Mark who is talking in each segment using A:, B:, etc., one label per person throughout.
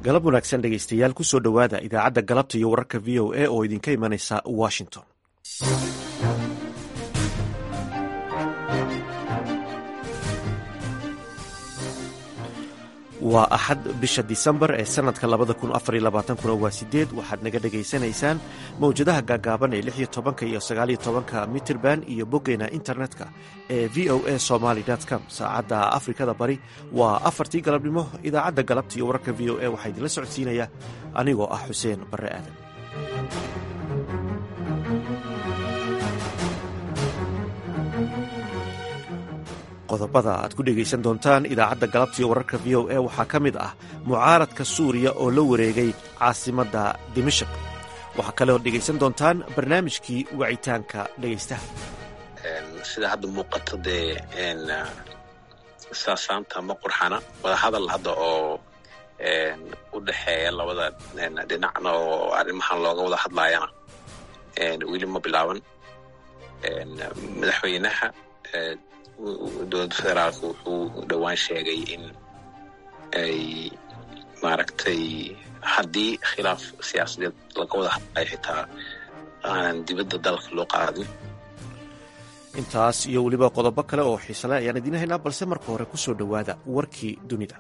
A: galab wanaagsan dhegaystayaal kusoo dhowaada idaacadda galabta iyo wararka v o a oo idinka imanaysa washington waa axad bisha disembar ee sanadka labada kun afar iyo labaatankuna waa sideed waxaad naga dhagaysanaysaan mawjadaha gaagaaban ee lix iyo tobanka iyo sagaaliyo tobanka mitrband iyo boggeena internetka ee v o a somaly com saacadda afrikada bari waa afartii galabnimo idaacadda galabta iyo wararka v o a waxaa idinla socodsiinaya anigoo ah xuseen barre aadan qodobada aad ku dhegaysan doontaan idaacadda galabtiiyo wararka v o a waxaa ka mid ah mucaaradka suuriya oo la wareegay caasimadda dimashik waxaa kaleoo dhegaysan doontaan barnaamijkii wacitaanka dhegaystaha
B: sida hadda muuqato dee saasaanta ma qurxana wadahadal hadda oo u dhexeeya labada dhinacna oo arrimahan looga wada hadlaayana weli ma bilaaban madaxweynaha dowladda federaalka wuxuu dhowaan sheegay in ay maaragtay haddii khilaaf siyaasadeed laga wada hadlayo xitaa aanan dibadda dalka loo qaadin
A: intaas iyo weliba qodobo kale oo xiisale ayaan idiin haynaa balse marka hore ku soo dhowaada warkii dunida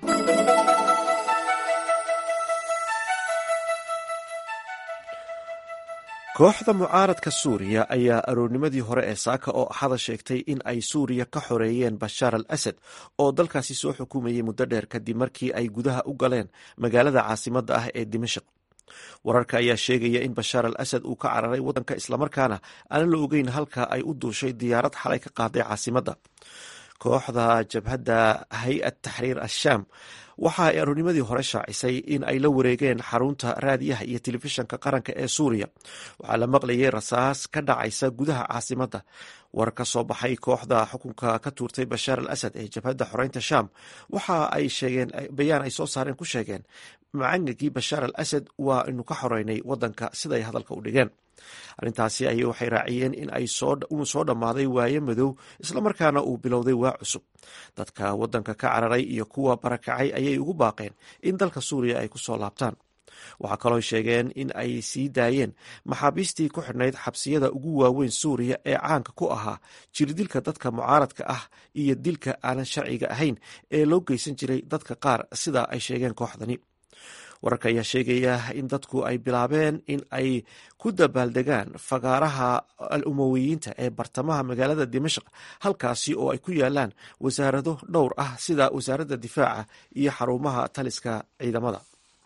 A: kooxda mucaaradka suuriya ayaa aroornimadii hore ee saaka oo axada sheegtay in ay suuriya ka xoreeyeen bashaar al asad oo dalkaasi soo xukumayay muddo dheer kadib markii ay gudaha u galeen magaalada caasimadda ah ee dimashik wararka ayaa sheegaya in bashaar al asad uu ka cararay waddanka islamarkaana aanan la ogeyn halka ay u duushay diyaarad xalay ka qaaday caasimadda kooxda jabhadda hay-ad taxriir ashaam waxa ay aroornimadii hore shaacisay in ay la wareegeen xarunta raadiyaha iyo telefishanka qaranka ee suuriya waxaa la maqlayay rasaas ka dhacaysa gudaha caasimadda war ka soo baxay kooxda xukunka ka tuurtay bashaar al asad ee jabhadda xoreynta shaam waxa ay sheegeen bayaan ay soo saareen ku sheegeen macangagii bashaar al asad waa inu ka xoreynay waddanka siday hadalka u dhigeen arrintaasi ay waxay raaciyeen in ay uu soo dhammaaday waaye madow islamarkaana uu bilowday waa cusub dadka waddanka ka cararay iyo kuwa barakacay ayay ugu baaqeen in dalka suuriya ay ku soo laabtaan waxaa kaloo sheegeen in ay sii daayeen maxaabiistii ku xidhnayd xabsiyada ugu waaweyn suuriya ee caanka ku ahaa jirdilka dadka mucaaradka ah iyo dilka aanan sharciga ahayn ee loo geysan jiray dadka qaar sida ay sheegeen kooxdani wararka ayaa sheegaya in dadku ay bilaabeen in ay ku dabaaldegaan fagaaraha al umowiyiinta ee bartamaha magaalada dimashik halkaasi oo ay ku yaalaan wasaarado dhowr ah sida wasaaradda difaaca iyo xarumaha taliska ciidamada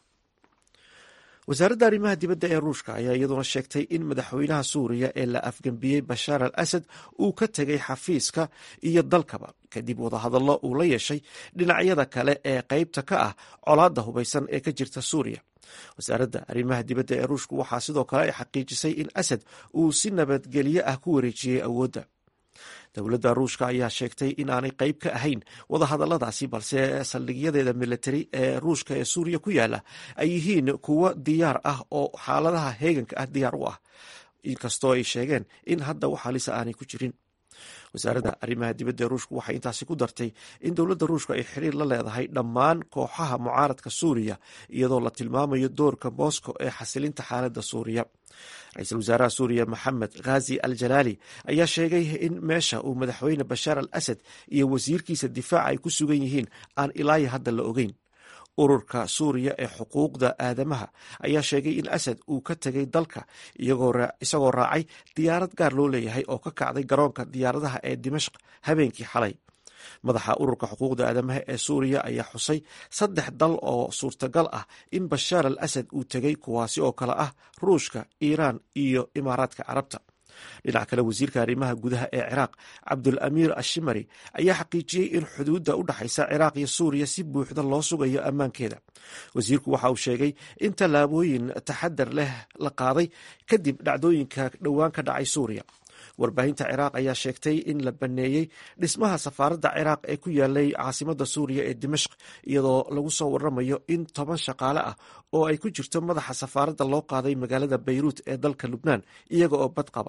A: wasaaradda arrimaha dibadda ee ruushka ayaa iyaduna sheegtay in madaxweynaha suuriya ee la afgembiyey bashaar al asad uu ka tegay xafiiska iyo dalkaba kadib wadahadallo uu la yeeshay dhinacyada kale ee qeybta ka ah colaadda hubaysan ee ka jirta suuriya wasaaradda arrimaha dibadda ee ruushku waxaa sidoo kale ay xaqiijisay in asad uu si nabadgelyo ah ku wareejiyey awoodda dowladda ruushka ayaa sheegtay in aanay qeyb ka ahayn wadahadalladaasi balse saldhigyadeeda militari ee ruushka ee suuriya ku yaala ay yihiin kuwo diyaar ah oo xaaladaha heeganka ah diyaar u ah inkastoo ay sheegeen in hadda wax halisa aanay ku jirin wasaaradda arrimaha dibadda ee ruushku waxay intaasi ku dartay in dowladda ruushka ay xiriir la leedahay dhammaan kooxaha mucaaradka suuriya iyadoo la tilmaamayo doorka moscow ee xasilinta xaaladda suuriya ra-iisul wasaaraha suuriya maxamed khazi al jalaali ayaa sheegay in meesha uu madaxweyne bashaar al asad iyo wasiirkiisa difaaca ay ku sugan yihiin aan ilaayo hadda la ogeyn ururka suuriya ee xuquuqda aadamaha ayaa sheegay in asad uu ka tegay dalka isagoo raacay diyaarad gaar loo leeyahay oo ka kacday garoonka diyaaradaha ee dimashq habeenkii xalay madaxa ururka xuquuqda aadamaha ee suuriya ayaa xusay saddex dal oo suurtagal ah in bashaar al asad uu tegay kuwaasi oo kale ah ruushka iiraan iyo imaaraadka carabta dhinac kale wasiirka arrimaha gudaha ee ciraaq cabdul amiir ashimari ayaa xaqiijiyey in xuduudda u dhexaysa ciraaq iyo suuriya si buuxda loo sugayo ammaankeeda wasiirku waxa uu sheegay in tallaabooyin taxadar leh la qaaday kadib dhacdooyinka dhowaan ka dhacay suuriya warbaahinta ciraaq ayaa sheegtay in la baneeyey dhismaha safaaradda ciraaq ee ku yaalay caasimadda suuriya ee dimashq iyadoo lagu soo waramayo in toban shaqaale ah oo ay ku jirto madaxa safaaradda loo qaaday magaalada bayruut ee dalka lubnaan iyaga oo bad qaba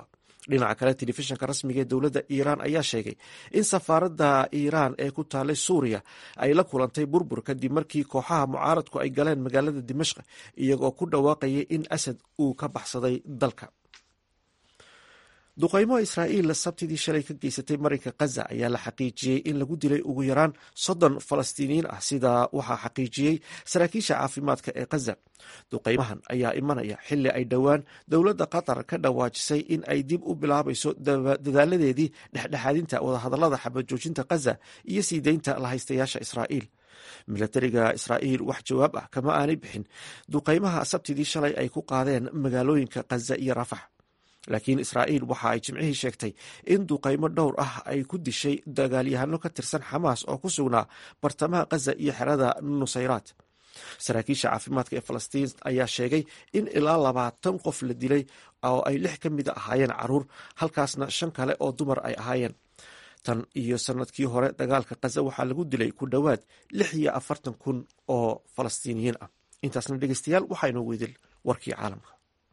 A: dhinaca kale telefishinka rasmiga ee dowladda iiraan ayaa sheegay in safaaradda iiraan ee ku taalay suuriya ay la kulantay burbur kadib markii kooxaha mucaaradku ay galeen magaalada dimashq iyagoo ku dhawaaqayay in asad uu ka baxsaday dalka duqaymo israa'iil sabtidii shalay ka geysatay marinka khaza ayaa la xaqiijiyey in lagu dilay ugu yaraan soddon falastiiniyiin ah sidaa waxaa xaqiijiyey saraakiisha caafimaadka ee khaza duqaymahan ayaa imanaya xili ay dhowaan dowladda qatar ka dhawaajisay in ay dib u bilaabayso dadaaladeedii dhexdhexaadinta wadahadallada xabajoojinta khaza iyo sii deynta lahaystayaasha israa'iil milatariga israa'iil wax jawaab ah kama aanay bixin duqaymaha sabtidii shalay ay ku qaadeen magaalooyinka khaza iyo rafax laakiin israa'iil waxa ay jimcihii sheegtay in duqaymo dhowr ah ay ku dishay dagaalyahano ka tirsan xamaas oo ku sugnaa bartamaha khaza iyo xerada nusayraat saraakiisha caafimaadka ee falastiin ayaa sheegay in ilaa labaatan qof la dilay oo ay lix ka mida ahaayeen caruur halkaasna shan kale oo dumar ay ahaayeen tan iyo sanadkii hore dagaalka khaza waxaa lagu dilay ku dhowaad lix iyo afartan kun oo falastiiniyiin ah intaasna dhegeystayaal waxaa inoo weydil warkii caalamka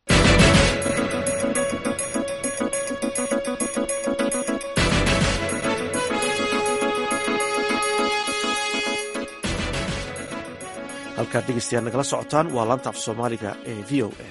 A: halkaad dhegeystayaal nagala socotaan waa laanta af soomaaliga ee v o a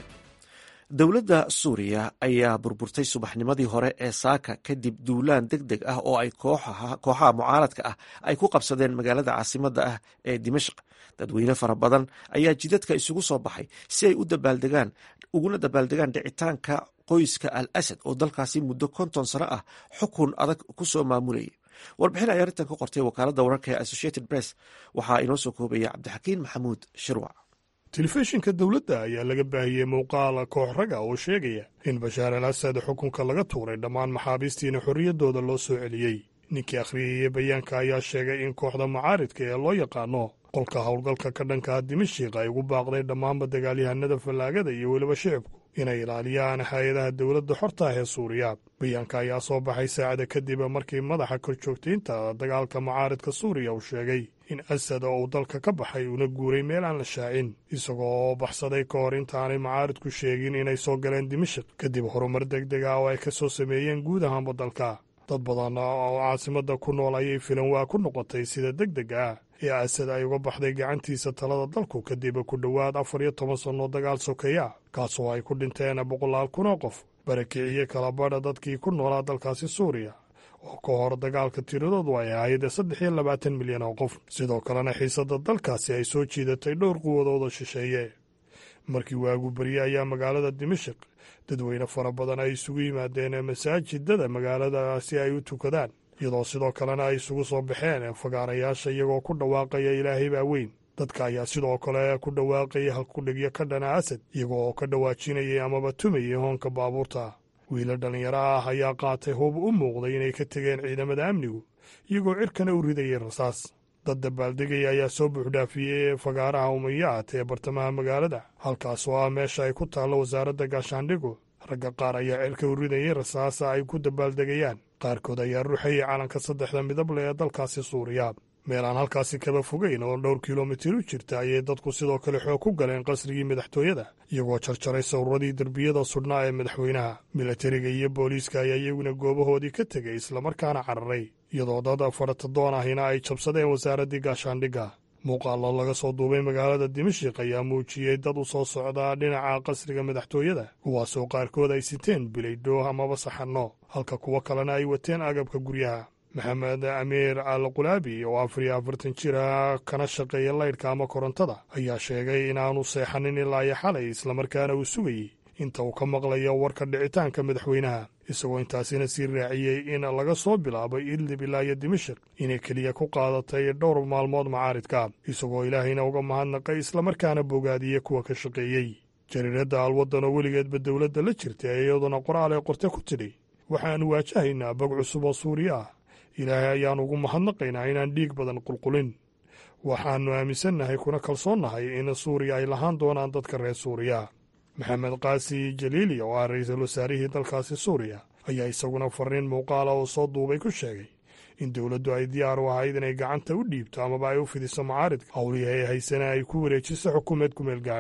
A: dowladda suuriya ayaa burburtay subaxnimadii hore ee saaka kadib duulaan deg deg ah oo ay kooxaha mucaaradka ah ay ku qabsadeen magaalada caasimadda ah ee dimashq dadweyne fara badan ayaa jidadka isugu soo baxay si ay u dabaaldegaan uguna dabaaldegaan dhicitaanka qoyska al asad oo dalkaasi muddo konton sano ah xukun adag ku soo maamulayay warbixin ay arrintan ka qortay wakaaladda wararka ee associated press waxaa inoo soo koobaya cabdixakiin maxamuud shirwac
C: telefishinka dowladda ayaa laga baahiyey muuqaal koox raga oo sheegaya in bashaar al asad xukunka laga tuuray dhammaan maxaabiistiina xorriyaddooda loo soo celiyey ninkii akhriyayey bayaanka ayaa sheegay in kooxda mucaaridka ee loo yaqaano qolka howlgalka ka dhankaa dimashiq ay ugu baaqday dhammaanba dagaalyahanada fallaagada iyo weliba shicibku inay ilaaliyaan hay-adaha dowladda xorta ah ee suuriya bayaanka ayaa soo baxay saacada kadib markii madaxa korjoogtaynta dagaalka mucaaridka suuriya uu sheegay in asad oo uu dalka ka baxay una guuray meel aan la shaacin isagoo baxsaday ka hor intaanay mucaaridku sheegin inay soo galeen dimashik kadib horumar deg deg ah oo ay ka soo sameeyeen guud ahaanba dalka dad badan oo caasimadda ku nool ayay filan waa ku noqotay sida deg deg ah ee asad ay uga baxday gacantiisa talada dalku kadib ku dhowaad afar iyo toban sannoo dagaal sokeeya kaasoo ay ku dhinteen boqolaal kun oo qof barakiciye kala badha dadkii ku noolaa dalkaasi suuriya oo ka hor dagaalka tiradoodu ay ahayd saddex iyo labaatan milyan oo qof sidoo kalena xiisadda dalkaasi ay soo jiidatay dhowr quwadooda shisheeye markii waagu berye ayaa magaalada dimashik dadweyne fara badan ay isugu yimaadeen masaajidada magaalada si ay u tukadaan iyadoo sidoo kalena ay isugu soo baxeen fagaarayaasha iyagoo ku dhawaaqaya ilaahay baa weyn dadka ayaa sidoo kale ku dhawaaqaya halkudhigyo ka dhana asad iyagoo ka dhawaajinayay amaba tumayay hoonka baabuurta wiila dhallinyaro ah ayaa qaatay hub u muuqday inay ka tegeen ciidamada amnigu iyagoo cirkana u ridayay rasaas dad dabaaldegaya ayaa soo buuxdhaafiyey fagaaraha umayaat ee bartamaha magaalada halkaas oo ah meesha ay ku taallo wasaaradda gaashaandhigu ragga qaar ayaa cirka u ridayay rasaasa ay ku dabaaldegayaan qaarkood ayaa ruuxayay calanka saddexda midable ee dalkaasi suuriya meel aan halkaasi kaba fogeyn oo dhowr kilomitir u jirta ayay dadku sidoo kale xoog ku galeen qasrigii madaxtooyada iyagoo jarjaray sawirradii derbiyada sudhnaa ee madaxweynaha milatariga iyo booliiska ayaa iyaguna goobahoodii ka tegay islamarkaana cararay iyadoo dad faratadoon ahina ay jabsadeen wasaaraddii gaashaandhigga muuqaallo laga soo duubay magaalada dimashik ayaa muujiyey dad u soo socdaa dhinaca qasriga madaxtooyada kuwaasoo qaarkood ay siteen bilaydho amaba saxanno halka kuwo kalena ay wateen agabka guryaha maxamed amiir al qulaabi oo afar iyo afartan jira kana shaqeeya laydhka ama korontada ayaa sheegay inaanu seexanin ilaa iyo xalay islamarkaana uu sugayey inta uu ka maqlayo warka dhicitaanka madaxweynaha isagoo intaasina sii raaciyey in laga soo bilaabo idlib ilaa iyo dimashik inay keliya ku qaadatay dhowr maalmood macaaridka isagoo ilaahayna uga mahadnaqay islamarkaana bogaadiyey kuwa ka shaqeeyey jariiradda alwaddan oo weligeedba dowladda la jirtay iyaduna qoraal ee qorte ku tidhi waxaannu waajahaynaa bog cusub oo suuriya ah ilaahay ayaan ugu mahadnaqaynaa inaan dhiig badan qulqulin waxaannu aaminsannahay kuna kalsoonnahay in suuriya ay lahaan doonaan dadka reer suuriya maxamed kaasi jaliili oo ah ra-iisul wasaarihii dalkaasi suuriya ayaa isaguna fariin muuqaala oo soo duubay ku sheegay in dowladdu ay diyaar u ahayd inay gacanta u dhiibto amaba ay u fidiso macaaridka howlihii ay haysana ay ku wareejiso xukuumeed kumeel gaadhaa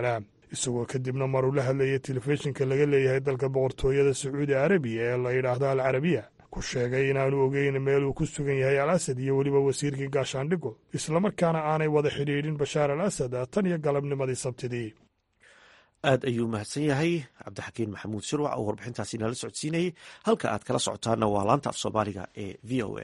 C: isagoo kadibna mar uu la hadlayay telefishinka laga leeyahay dalka boqortooyada sacuudi arabiya ee la yidhaahdo al carabiya ku sheegay inaanu ogeyn meel uu ku sugan yahay al asad iyo weliba wasiirkii gaashaandhigu islamarkaana aanay wada xidhiidhin bashaar al asad tan iyo galabnimadii sabtidii
A: aad ayuu mahadsan yahay cabdixakiin maxamuud shirwac oo warbixintaasi nala socodsiinayay halka aad kala socotaana waa laanta af soomaaliga ee v o a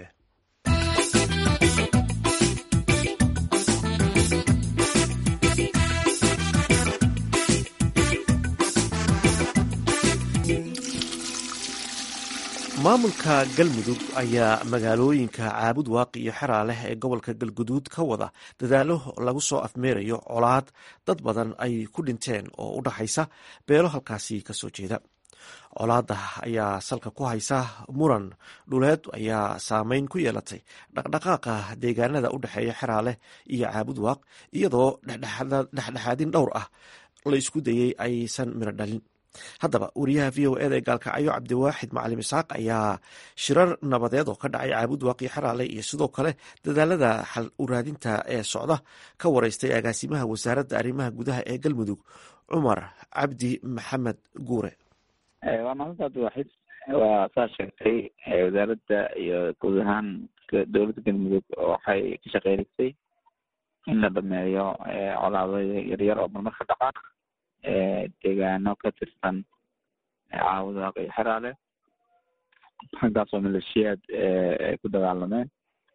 A: maamulka galmudug ayaa magaalooyinka caabud waaqi iyo xeraa leh ee gobolka galguduud ka wada dadaalo lagu soo afmeerayo colaad dad badan ay ku dhinteen oo u dhaxaysa beelo halkaasi kasoo jeeda colaada ayaa salka ku haysa muran dhuleed ayaa saameyn ku yeelatay dhaqdhaqaaqa deegaanada u dhexeeya xeraaleh iyo caabud waaq iyadoo dhexdhexaadin dhowr ah la isku dayey aysan miro dhalin haddaba wariyaha v o eda ee gaalkacyo cabdiwaaxid macalim isaaq ayaa shirar nabadeed oo ka dhacay caabud waaqi xeraale iyo sidoo kale dadaalada xal uraadinta ee socda ka wareystay agaasimaha wasaaradda arrimaha gudaha ee galmudug cumar cabdi maxamed guure
D: waa mahadanta cabdiwaaxid waa saa sheegtay wasaaradda iyo guud ahaan dowladda galmudug waxay ka shaqeynaysay in la dhameeyo colaado yaryar oo marmar ka dhaca deegaano ka tirsan caawud waaq iyo xeraale xaggaasoo maleeshiyaad ay ku dagaalameen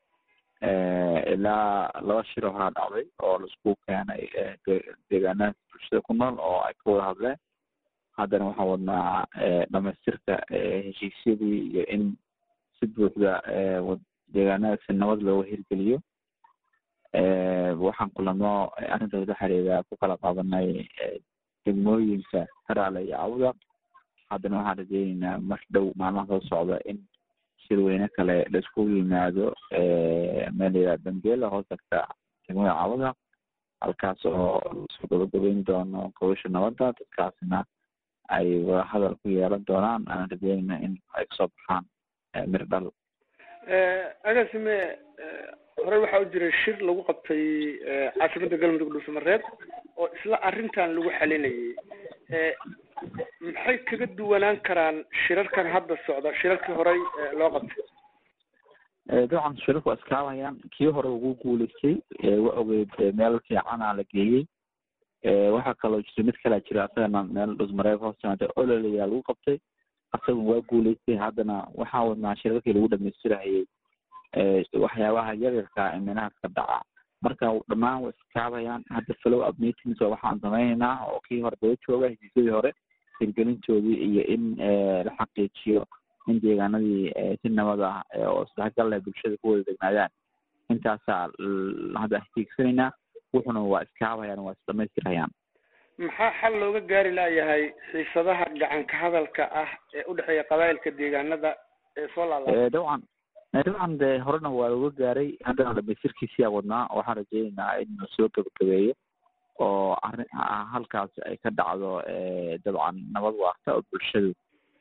D: ilaa laba shiro horaa dhacday oo laisku keenay deegaanaha bulshada ku nool oo ay ka wada hadleen haddana waxaan wadnaa dhamaystirka heshiisyadii iyo in si buuxda deegaanadaasi nabad looga hirgeliyo waxaan kulamo arrintaas la xiriira ku kala qaadanay degmooyinka haraale iyo cawda haddana waxaan rajeyneynaa mar dhow maalmaha soo socda in shirweyne kale la iskugu yimaado meel layidhaha dambeela hoos tagta degmada cawda halkaas oo lasoo gabagabeyn doono gobasha nabadda dadkaasna ay wadahadal ku yeelan doonaan aanan rajeynayna in ay kasoo baxaan mir dhal
E: agaasime horey waxaa u jiray shir lagu qabtay caasimada galmudug dhuusamareeb oo isla arrintan lagu xalinayay maxay kaga duwanaan karaan shirarkan hadda socda shirarkii horey loo qabtay
D: dabcan shirarku waa iskaabayaan kii hore ugu guuleystay wa ogeyd meel fiicana la geeyey waxaa kaloo jirta mid kalaa jira asagana meel dhusmareeb hoos timaada ololayaa lagu qabtay asagun waa guuleystay haddana waxaa wadnaa shirarkii lagu dhamaystirahayay waxyaabaha yaryarka iminahaas ka dhaca marka dhammaan way iskaabayaan hadda follow up meetings oo waxaan sameyneynaa oo kii hore daba jooga heshiisyadii hore hirgelintoodii iyo in la xaqiijiyo in deegaanadii si nabad ah oo isdhexgal leh bulshada ku wada degnaadaan intaasaa hadda hiigsanaynaa wuxuna waa iskaabayaan waa isdhamaystirayaan
E: maxaa xal looga gaari laayahay xiisadaha gacanka hadalka ah ee u dhexeeya qabaa'ilka deegaanada ee soo laala
D: dabcan dabcan de horena waa looga gaaray haddana dhamaystirkiisiyaa wadnaa waxaan rajeyneynaa in la soo gabagabeeyo oo arrin halkaas ay ka dhacdo dabcan nabad waarta oo bulshadu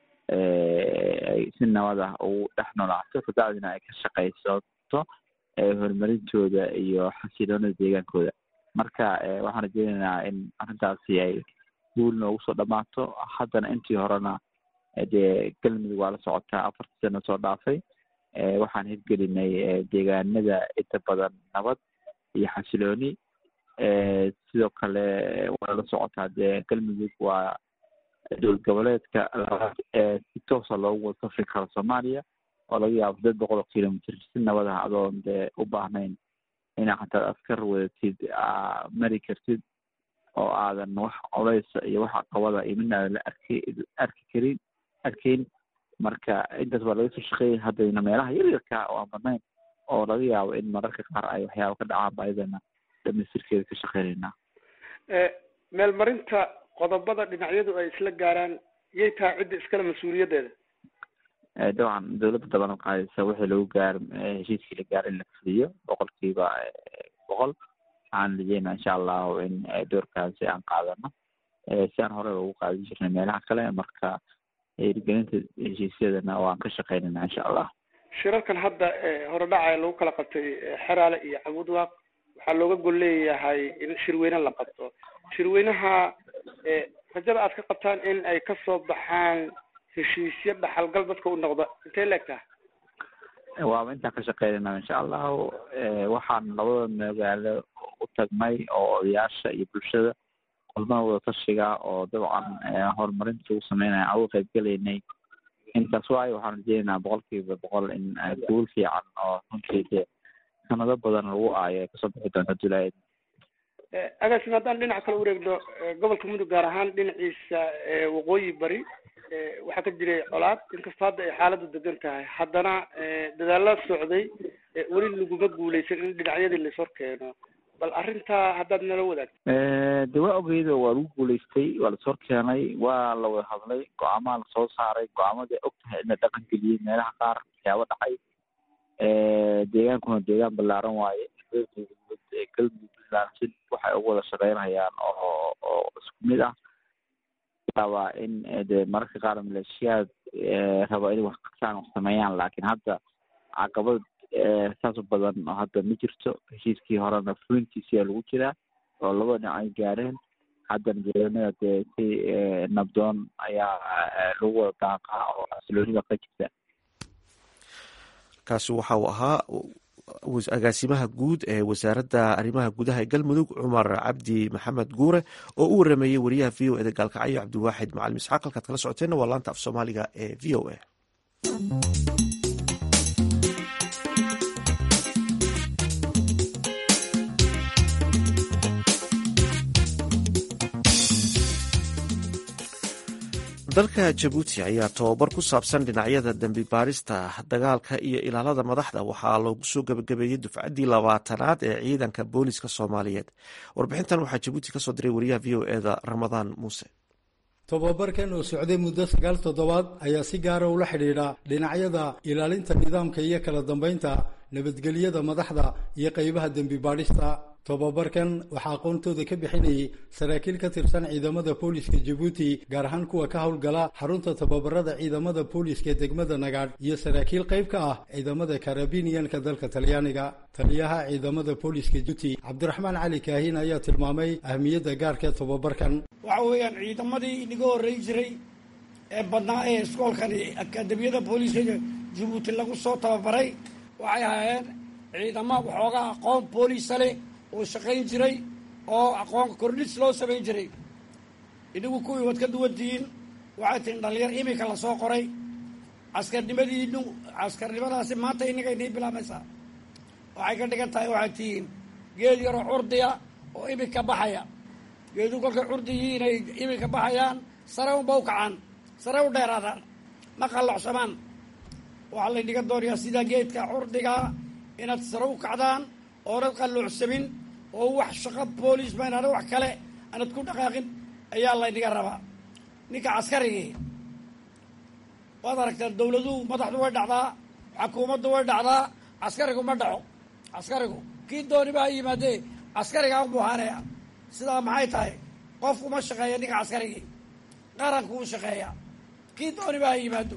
D: ay si nabad ah ugu dhex noolaato kabacdina ay ka shaqaysato horumarintooda iyo xasiloonada deegaankooda marka waxaan rajeyneynaa in arrintaasi ay guul noogu soo dhamaato haddana intii horena dee galmudug waa la socotaa afartii sano soo dhaafay waxaan hirgelinay deegaanada inta badan nabad iyo xasilooni sidoo kale waa la socotaa dee galmudug waa dowlad goboleedka labaad ee si toosa loogu wada safri karo soomaaliya oo laga yaabo sideed boqol oo kilomitr si nabad ah adoon dee u baahnayn inaa xataa askar wadatid mari kartid oo aadan wax coleysa iyo wax caqabada iyo midna aadan la arki arki karin arkayn marka intaas waa laga soo shaqeeyay haddayna meelaha yaryarka oo aan badnayn oo laga yaabo in mararka qaar ay waxyaaba ka dhacaan ba ayadana dhamaystirkeeda ka shaqeynaynaa
E: meelmarinta qodobada dhinacyadu ay isla gaaraan yay tahay cidda iskale mas-uuliyaddeeda
D: dabcan dowladda daban qaadaysa wixii lagu gaar heshiiskii la gaar in la fuliyo boqolkiiba boqol waxaan rajeynaa insha allahu in doorkaasi aan qaadano si aan horey ugu qaadan jirnay meelaha kale marka hirgelinta heshiisyadana waan ka shaqeynayna insha allah
E: shirarkan hadda hore dhacaya lagu kala qabtay xeraale iyo cabudwaaq waxaa looga gol leeyahay in shirweyne la qabto shirweynaha rajada aad ka qabtaan in ay kasoo baxaan heshiisyo dhaxalgal dadka u noqda intay leegtaha
D: waaba intaan ka shaqeynayna insha allahu waxaan labada magaalo u tagnay oo odayaasha iyo bulshada kulmada wada tashiga oo dabcan horumarinta ugu sameynaya aan uga qayb gelaynay intaas waayo waxaan rajeynaynaa boqol kiiba boqol in guul fiican oo runtii dee sanado badan lagu aayo ay kasoo bixi doonto dulaayad
E: agaasima haddaan dhinac kale ureegno gobolka mudug gaar ahaan dhinaciisa waqooyi bari waxaa ka jiray colaad inkastoo hadda ay xaaladdu degan tahay haddana dadaalla socday weli laguma guuleysan in dhinacyadii lais hor keeno bal arrintaa haddaad nala wadaagto
D: de waa ogeydo waa lagu guuleystay waa lasoo keenay waa la wada hadlay go-aamaha lasoo saaray go-aamadii og tahay in la dhaqan geliyey meelaha qaar waxyaabo dhacay deegaankuna deegaan ballaaran waaye galmudug puntland si waxay ugu wada shaqeynayaan oo oo isku mid ah rabaa in de mararka qaar maleeshiyaad raba inay wax qabtaan wax sameeyaan laakiin hadda caqabad saas u badan oo hadda ma jirto heshiiskii horena fulintiisiyaa lagu jiraa oo laba dhinac ay gaareen haddana deegaanada dee si nabdoon ayaa lagu wada daaqaa oo xasiloonida ka jirta
A: kaasi waxa uu ahaa agaasimaha guud ee wasaaradda arrimaha gudaha ee galmudug cumar cabdi maxamed guure oo u warameeyey wariyaha v o eda gaalkacyo cabdiwaaxid macalin isxaaq halkaad kala socoteenna waa laanta af soomaaliga ee v o a dalka jabuuti ayaa tobabar ku saabsan dhinacyada dembi baarista dagaalka iyo ilaalada madaxda waxaa loogu soo gebagabeeyey dufcaddii labaatanaad ee ciidanka booliska soomaaliyeed warbixintan waxaa jabuuti kasoo diray wariyaha v o eda ramadaan muuse
F: tobabarkan oo socday muddo sagaal toddobaad ayaa si gaara ula xidhiidha dhinacyada ilaalinta nidaamka iyo kala dambeynta nabadgelyada madaxda iyo qaybaha dembi baadhista tobabarkan waxaa aqoontooda ka bixinayay saraakiil ka tirsan ciidamada booliska jabuuti gaar ahaan kuwa ka howlgala xarunta tababarada ciidamada booliska degmada nagaadh iyo saraakiil qayb ka ah ciidamada karabiniyanka dalka talyaaniga taliyaha ciidamada booliska jabuuti cabdiraxmaan cali kaahin ayaa tilmaamay ahmiyadda gaarka tobabarkan
G: waxa weeyaan ciidamadii inaga horreyn jiray ee badnaa ee iskoolkani akaadamiyada booliska jabuuti lagu soo tababaray waxay ahaayeen ciidamo waxoogaa aqoon booliisa leh oo shaqayn jiray oo aqoon kordhis loo samayn jiray idigu kuwii waad ka duwan tihiin waxay tihiin dhalinyar imika lasoo qoray caskarnimadiinu caskarnimadaasi maanta inaga inii bilaabaysaa waxay ka dhigan tahay waxay tihiin geed yaroo curdiya oo imika baxaya geedu kolkay curdigii inay imika baxayaan sare unba u kacaan sare u dheeraadaan ma qallocsamaan waxaa laynaga doonayaa sida geedka curdigaa inaad sare u kacdaan oonad qalluucsamin oo wax shaqo boolis ma inaana wax kale aanad ku dhaqaaqin ayaa laynaga rabaa ninka caskarigii waad aragtaa dawladuhu madaxdu way dhacdaa xakuumaddu way dhacdaa caskarigu ma dhaco caskarigu kii dooniba ha yimaadee caskarigaa u buhaanaya sidaa maxay tahay qofku ma shaqeeya ninka caskarigii qaranku u shaqeeya kii dooniba ha yimaado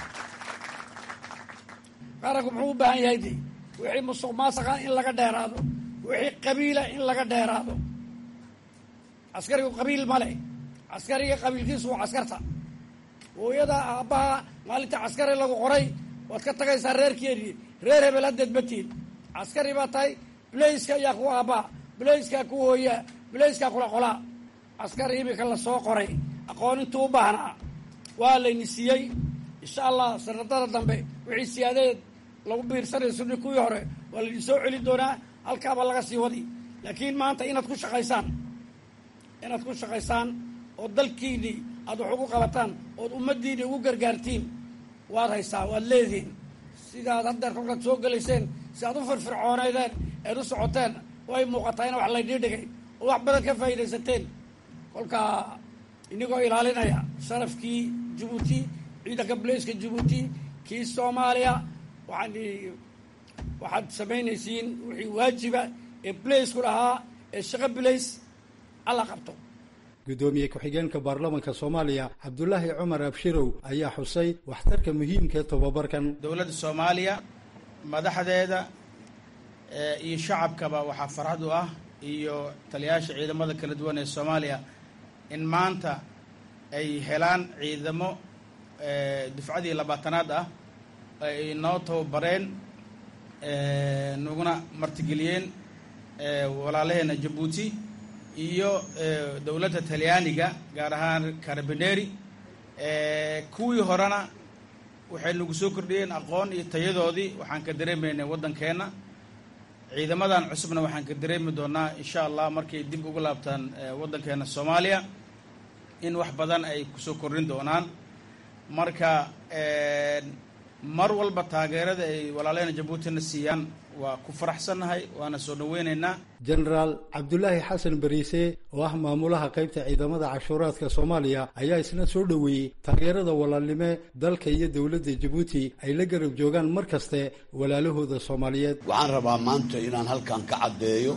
G: qaranku muxuu u baahan yahay de wixii musuq maasaqa in laga dheeraado wixii qabiila in laga dheeraado caskarigu qabiil ma leh caskariga qabiilkiisu waa caskarta hooyada aabbaha maalinta caskari lagu qoray waad ka tagaysaa reerkeedii reer hebel haddeed matiin caskari baa tahay blaiska ayaa ku aabbaha blaiskaa ku hooyaa blaiskaa kula qolaa caskari imika lasoo qoray aqoon intuu u baahnaa waa layni siiyey insha allah sanadada dambe wixii siyaadeed lagu biirsanayo suni kuwii hore waa laydin soo celin doonaa halkaaba laga sii wadi laakiin maanta inaad ku shaqaysaan inaad ku shaqaysaan oo dalkiinii aad wax ugu qabataan ood ummaddiini ugu gargaartiin waad haysaa waad leedihiin sidaad haddeer kolkaad soo gelayseen si aad u firfircoonaydeen eed u socoteen way muuqataa in wax laydii dhigay oo wax badan ka faa'iidaysateen kolkaa inagoo ilaalinaya sharafkii jabuuti ciidanka blaiska jabuuti kii soomaaliya waxaan waxaad samaynaysiin wixii waajiba ee blaisku lahaa ee shaqo blays alla qabto
F: guddoomiye ku-xigeenka baarlamanka soomaaliya cabdulaahi cumar abshirow ayaa xusay waxtarka muhiimka ee tobabarkan
H: dowladda soomaaliya madaxdeeda iyo shacabkaba waxaa farxad u ah iyo taliyayaasha ciidamada kala duwan ee soomaaliya in maanta ay helaan ciidamo dufcadii labaatanaad ah ay noo tababareen naguna martigeliyeen walaalaheena jabuuti iyo dowladda talyaaniga gaar ahaan carabineri kuwii horena waxay nagu soo kordhiyeen aqoon iyo tayadoodii waxaan ka dareemaynay waddankeenna ciidamadan cusubna waxaan ka dareemi doonaa insha allah markay dib ugu laabtaan waddankeena soomaaliya in wax badan ay kusoo kordhin doonaan marka mar walba taageerada ay walaalahena jabuutina siiyaan waa ku faraxsannahay waana soo dhoweynaynaa
F: jenaraal cabdulaahi xasan bariise oo ah maamulaha qaybta ciidamada cashuuraadka soomaaliya ayaa isna soo dhoweeyey taageerada walaalnime dalka iyo dowladda jabuuti ay la garab joogaan mar kaste walaalahooda soomaaliyeed
I: waxaan rabaa maanta inaan halkan ka caddeeyo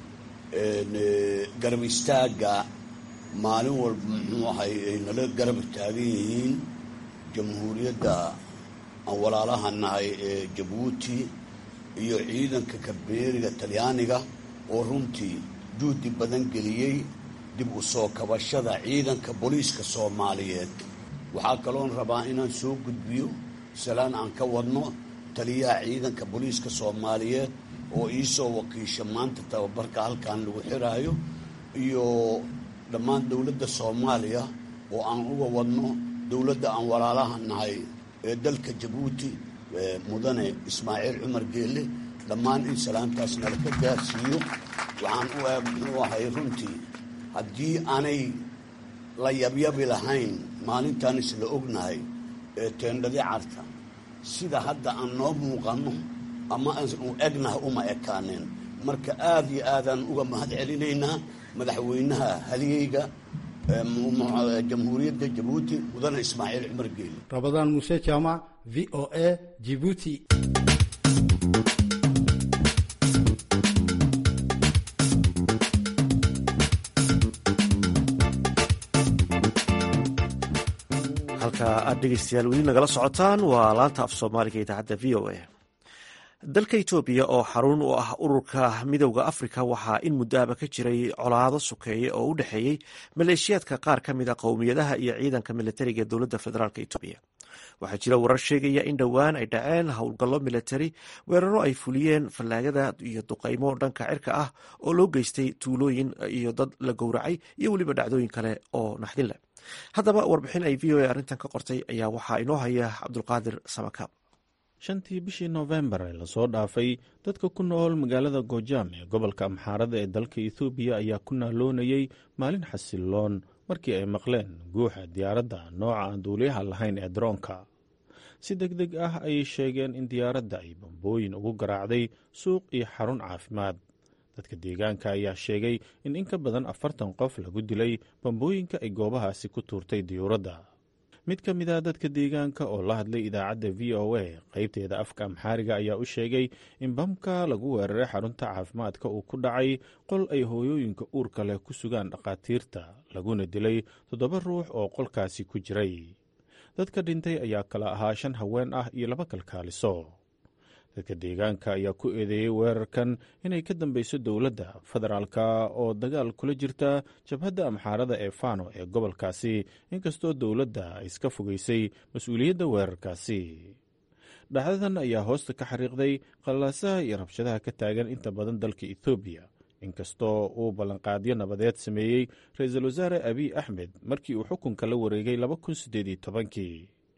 I: garab istaagga maalin walba muxuu ahay ay nala garab taagan yihiin jamhuuriyadda aan walaalaha nahay ee jabuuti iyo ciidanka kabeeriga talyaaniga oo runtii juhdi badan geliyey dib u soo kabashada ciidanka booliiska soomaaliyeed waxaa kaloon rabaa inaan soo gudbiyo salaan aan ka wadno taliyaha ciidanka booliiska soomaaliyeed oo iisoo wakiisha maanta tababarka halkan lagu xiraayo iyo dhammaan dowladda soomaaliya oo aan uga wadno dowladda aan walaalaha nahay ee dalka jabuuti mudane ismaaciil cumar geelle dhammaan in salaantaas nala ka gaarsiiyo waxaan u eeg muxuu ahay runtii haddii aanay la yabyabi lahayn maalintaan isla ognahay ee teendhadi carta sida hadda aan noo muuqanno ama aanu egnahay uma ekaaneen marka aada iyo aadaan uga mahad celinaynaa madaxweynaha haligeyga jamhuuriyadda jabuuti mudane ismaaciil cumar geelle
F: rabadaan muuse jaamac v o a jibuuti
A: halka aad dhegeystayaal weli nagala socotaan waa laanta af soomaaliga idaacadda v o a dalka etoobiya oo xarun u ah ururka midowda afrika waxaa in muddoaba ka jiray colaado sukeeye oo u dhexeeyey maleeshiyaadka qaar ka mida qowmiyadaha iyo ciidanka militariga ee dowladda federaalk etoobiya waxaa jira warar sheegaya in dhowaan ay dhaceen howlgallo militari weeraro ay fuliyeen fallaagada iyo duqaymo dhanka cirka ah oo loo geystay tuulooyin iyo dad la gowracay iyo weliba dhacdooyin kale oo naxdin leh haddaba warbixin ay v o a arrintan ka qortay ayaa waxaa inoo haya cabdulqaadir samakaab
J: shantii bishii noofembar ee lasoo dhaafay dadka ku nool magaalada goojaam ee gobolka amxaarada ee dalka ethoobiya ayaa ku naaloonayey maalin xasiloon markii ay maqleen guuxa diyaaradda nooca aan duuliyaha lahayn ee daroonka si deg deg ah ayay sheegeen in diyaaradda ay bambooyin ugu garaacday suuq iyo xarun caafimaad dadka deegaanka ayaa sheegay in in ka badan afartan qof lagu dilay bambooyinka ay goobahaasi ku tuurtay diyuuradda mid ka mid a dadka deegaanka oo la hadlay idaacadda v o a qaybteeda afka amxaariga ayaa u sheegay in bamka lagu weeraray xarunta caafimaadka uu ku dhacay qol ay hooyooyinka uurka leh ku sugaan dhakhaatiirta laguna dilay toddoba ruux oo qolkaasi ku jiray dadka dhintay ayaa kala ahaa shan haween ah iyo laba kalkaaliso dadka deegaanka ayaa ku eedeeyey weerarkan inay ka dambeyso dowladda federaalka oo dagaal kula jirta jabhadda amxaarada ee fano ee gobolkaasi inkastoo dowladda ay iska fogeysay mas-uuliyadda weerarkaasi dhacdadan ayaa hoosta ka xariiqday qallaasaha iyo rabshadaha ka taagan inta badan dalka ethoobiya inkastoo uu ballanqaadyo nabadeed sameeyey ra-iisul wasaare abiy axmed markii uu xukunka la wareegay laba kun siddeed iyo tobankii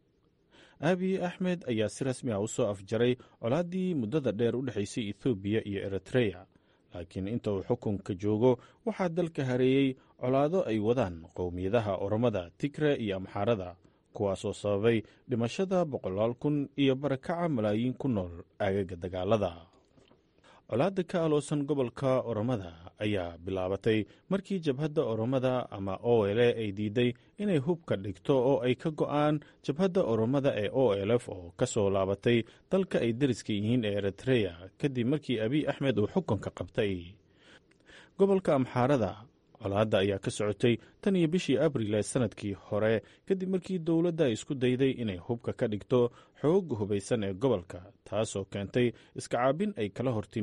J: abiy axmed ayaa si rasmi ah u soo afjaray colaaddii muddada dheer u dhexaysay ethoobiya iyo eritreya laakiin inta uu xukunka joogo waxaa dalka hareeyey colaado ay wadaan qowmiyadaha oromada tigre iyo amxaarada kuwaasoo sababay dhimashada boqolaal kun iyo barakaca malaayiin ku nool aagaga dagaalada colaadda ka aloosan gobolka oromada ayaa bilaabatay markii jabhadda oromada ama o l ay diiday inay hubka dhigto oo ay ka go'aan jabhadda oromada ee o l f oo ka soo laabatay dalka ay dariska yihiin ee eritreya kadib markii abiy axmed uu xukunka qabtay gobolka amxaarada colaadda ayaa ka socotay tan iyo bishii abril ee sanadkii hore kadib markii dowladda ay isku dayday inay hubka ka dhigto xoogga hubaysan ee gobolka taasoo keentay iskacaabin ay kala hortimid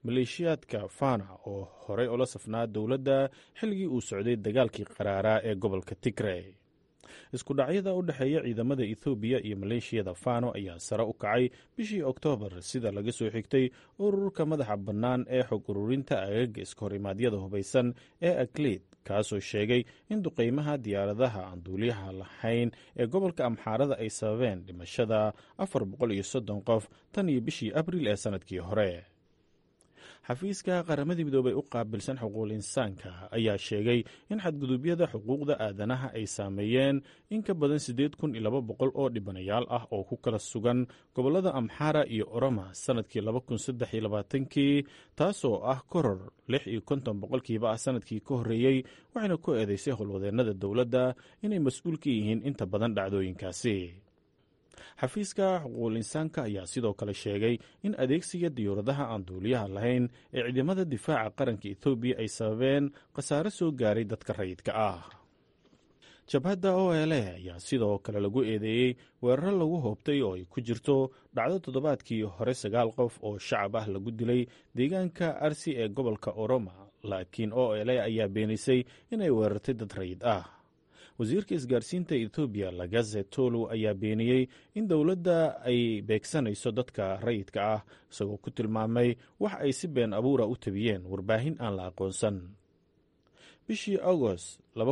J: maleeshiyaadka fana oo horey ula safnaa dowladda xilligii uu socday dagaalkii qaraaraa ee gobolka tigrey isku dhacyada u dhexeeya ciidamada ethoobiya iyo maleeshiyada fano ayaa sare u kacay bishii oktoobar sida laga soo xigtay ururka madaxa bannaan ee xog ururinta agaga iskahor-imaadyada hubaysan ee akliid kaasoo sheegay in duqeymaha diyaaradaha aan duuliyaha lahayn ee gobolka amxaarada ay sababeen dhimashada afar boqol iyo soddon qof tan iyo bishii abriil ee sannadkii hore xafiiska qaramadii midoobay u qaabilsan xuquuqul insaanka ayaa sheegay in xadgudubyada xuquuqda aadanaha ay saameeyeen in ka badan siddeed kun iyo laba boqol oo dhibanayaal ah oo ku kala sugan gobollada amxara iyo oroma sannadkii laba kun saddex iyo labaatankii taasoo ah koror lix iyo konton boqolkiiba ah sannadkii ka horreeyey waxayna ku eedeysay howlwadeennada dowladda inay mas-uul ka yihiin inta badan dhacdooyinkaasi xafiiska xuquuqul insaanka ayaa sidoo kale sheegay in adeegsiga diyuuradaha aan duuliyaha lahayn ee ciidamada difaaca qaranka ethoobiya ay sababeen khasaare soo gaaray dadka rayidka ah jabhadda o l a ayaa sidoo kale lagu eedeeyey weeraro lagu hoobtay oo ay ku jirto dhacdo toddobaadkii hore sagaal qof oo shacab ah lagu dilay deegaanka arsi ee gobolka oroma laakiin o l a ayaa beenisay inay weerartay dad rayid ah wasiirka isgaarsiinta ethoobiya lagaze tolu ayaa beeniyey in dowladda ay beegsanayso dadka rayidka ah isagoo ku tilmaamay wax ay si been abuura u tabiyeen warbaahin aan la aqoonsan bishii agost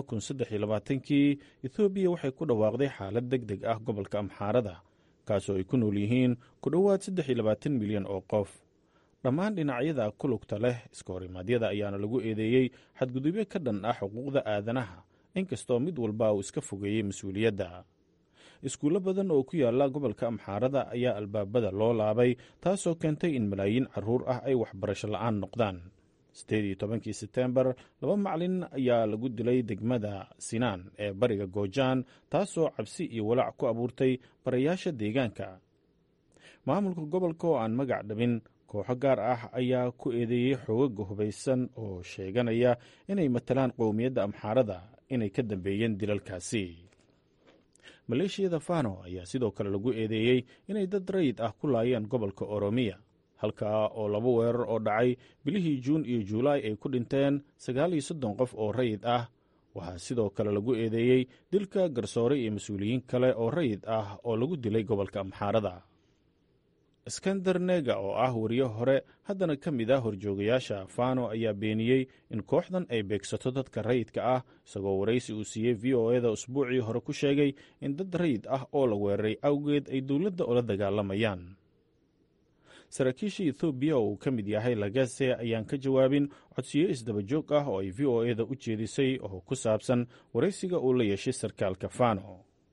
J: kii ethoobiya waxay ku dhawaaqday xaalad deg deg ah gobolka amxaarada kaasoo ay ku nool yihiin ku dhowaad milyan oo qof dhammaan dhinacyada ku lugta leh iska horimaadyada ayaana lagu eedeeyey xadgudubyo ka dhan ah xuquuqda aadanaha inkastoo mid walba uu iska fogeeyey mas-uuliyadda iskuullo badan oo ku yaala gobolka amxaarada ayaa albaabada loo laabay taasoo keentay in malaayiin caruur ah ay waxbarasho la'aan noqdaan siddeed iyo tobankii seteembar laba macalin ayaa lagu dilay degmada sinaan ee bariga goojaan taasoo cabsi iyo walaac ku abuurtay barayaasha deegaanka maamulka gobolka oo aan magac dhabin kooxo gaar ah ayaa ku eedeeyey xoogaga hubaysan oo sheeganaya inay matalaan qowmiyadda amxaarada inay ka dambeeyeen dilalkaasi maleeshiyada fano ayaa sidoo kale lagu eedeeyey inay dad rayid ah ku laayeen gobolka oromiya halkaa oo laba weerar oo dhacay bilihii juun iyo juulaay ay ku dhinteen sagaal iyo soddon qof oo rayid ah waxaa sidoo kale lagu eedeeyey dilka garsoore iyo mas-uuliyiin kale oo rayid ah oo lagu dilay gobolka amxaarada iskander nega oo ah wariye hore haddana ka mid ah horjoogayaasha fano ayaa beeniyey in kooxdan ay beegsato dadka rayidka ah isagoo waraysi uu siiyey v o eda usbuucii hore ku sheegay in dad rayid ah oo la weeraray awgeed ay dowladda ula dagaalamayaan saraakiisha ethoobiya oo uu ka mid yahay lagase ayaan ka jawaabin codsiyo isdaba joog ah oo ay v o eda u jeedisay oo ku saabsan waraysiga uu la yeeshay sarkaalka fano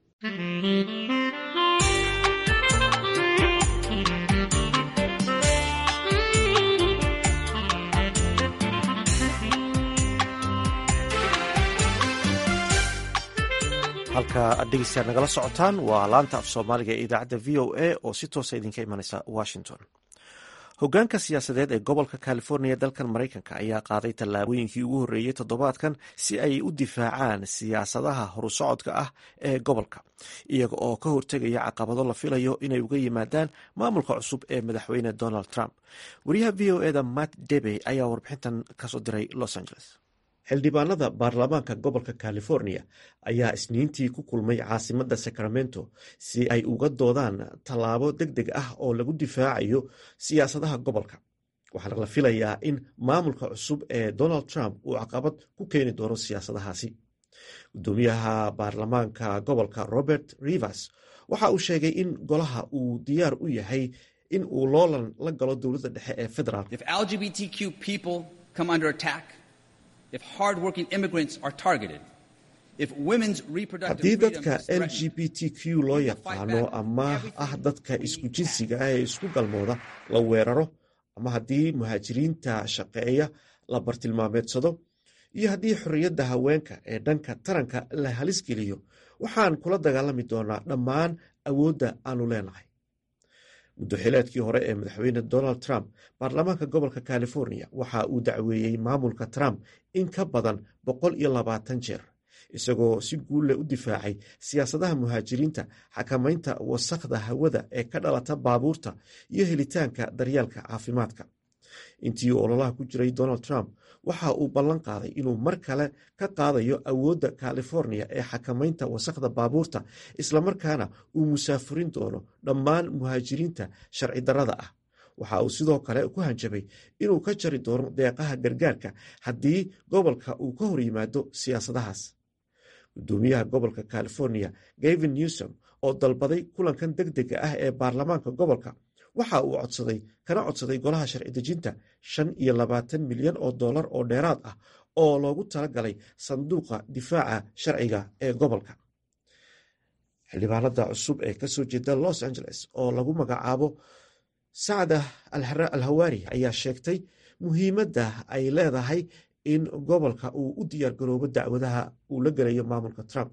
A: halka aad dhegeystaad nagala socotaan waa laanta af soomaaliga ee idaacadda v o a oo si toosa idinka imanaysa washington hogaanka siyaasadeed ee gobolka california dalkan maraykanka ayaa qaaday tallaabooyinkii ugu horreeyey toddobaadkan si ay u difaacaan siyaasadaha horusocodka ah ee gobolka iyaga oo ka hortegaya caqabado la filayo inay uga yimaadaan maamulka cusub ee madaxweyne donald trump wariyaha v o eda matt debe ayaa warbixintan kasoo diray los angeles xildhibaanada baarlamaanka gobolka california ayaa isniintii ku kulmay caasimadda sacramento si ay uga doodaan tallaabo deg deg ah oo lagu difaacayo siyaasadaha gobolka waxaana la filayaa in maamulka cusub ee donald trump uu caqabad ku keeni doono siyaasadahaasi gudoomiyaha baarlamaanka gobolka robert rivers waxa uu sheegay in golaha uu diyaar u yahay in uu loolan la galo dowladda dhexe ee federaalk haddii dadka l g b t q loo yaqaano ama ah dadka isku jinsiga ah ee isku galmooda la weeraro ama haddii muhaajiriinta shaqeeya la bartilmaameedsado iyo haddii xorriyadda haweenka ee dhanka taranka la halis geliyo waxaan kula dagaalami doonaa dhammaan awoodda aanu leenahay muddoxileedkii hore ee madaxweyne donald trump baarlamaanka gobolka california waxa uu dacweeyey maamulka trump in ka badan boqol iyo labaatan jeer isagoo si guulle u difaacay siyaasadaha muhaajiriinta xakamaynta wasakhda hawada ee ka dhalata baabuurta iyo helitaanka daryeelka caafimaadka intii ololaha ku jiray donald trump waxa uu ballan qaaday inuu mar kale ka qaadayo awoodda california ee xakamaynta wasakhda baabuurta islamarkaana uu musaafurin doono dhammaan muhaajiriinta sharci darrada ah waxa uu sidoo kale ku hanjabay inuu ka jari doono deeqaha gargaarka haddii gobolka uu ka hor yimaado siyaasadahaas gudoomiyaha gobolka california gavin newsom oo dalbaday kulankan deg dega ah ee baarlamaanka gobolka waxa uu codsaday kana codsaday golaha sharci dejinta shan iyo labaatan milyan oo dollar oo dheeraad ah oo loogu talagalay sanduuqa difaaca sharciga ee gobolka xildhibaanada cusub ee kasoo jeeda los angeles oo lagu magacaabo sacda al hawaari ayaa sheegtay muhiimadda ay leedahay in gobolka uu u diyaar garoobo dacwadaha uu la gelayo maamulka trump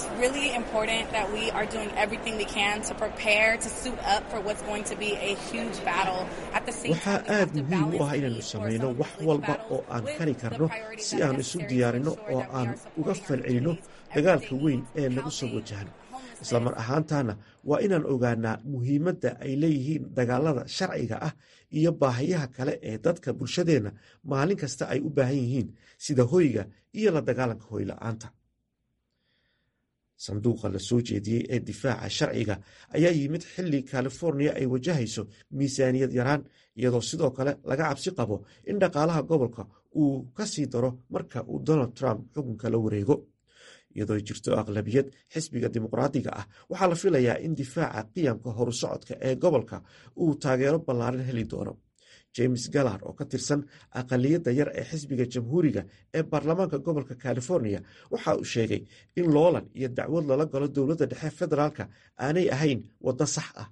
A: waxaa aad muhiim u ah inaynu samayno wax walba oo aan kari karno si aan isu diyaarinno oo aan uga falcelinno dagaalka weyn ee nagu soo wajahan islamar ahaantaana waa inaan ogaanaa muhiimadda ay leeyihiin dagaalada sharciga ah iyo baahiyaha kale ee dadka bulshadeenna maalin kasta ay u baahan yihiin sida hoyga iyo la dagaalanka hoyla-aanta sanduuqa la soo jeediyey ee difaaca sharciga ayaa yimid xilli californiya ay wajahayso miisaaniyad yaraan iyadoo sidoo kale laga cabsi qabo in dhaqaalaha gobolka uu ka sii daro marka uu donald trump xukunka la wareego iyadoo jirto aqlabiyad xisbiga dimuqraadiga ah waxaa la filayaa in difaaca qiyamka horusocodka ee gobolka uu taageero ballaaran heli doono james gallard oo ka tirsan aqaliyadda yar ee xisbiga jamhuuriga ee baarlamaanka gobolka california waxa uu sheegay in loolan iyo dacwad lala galo dowladda dhexe federaalka aanay ahayn waddo sax ah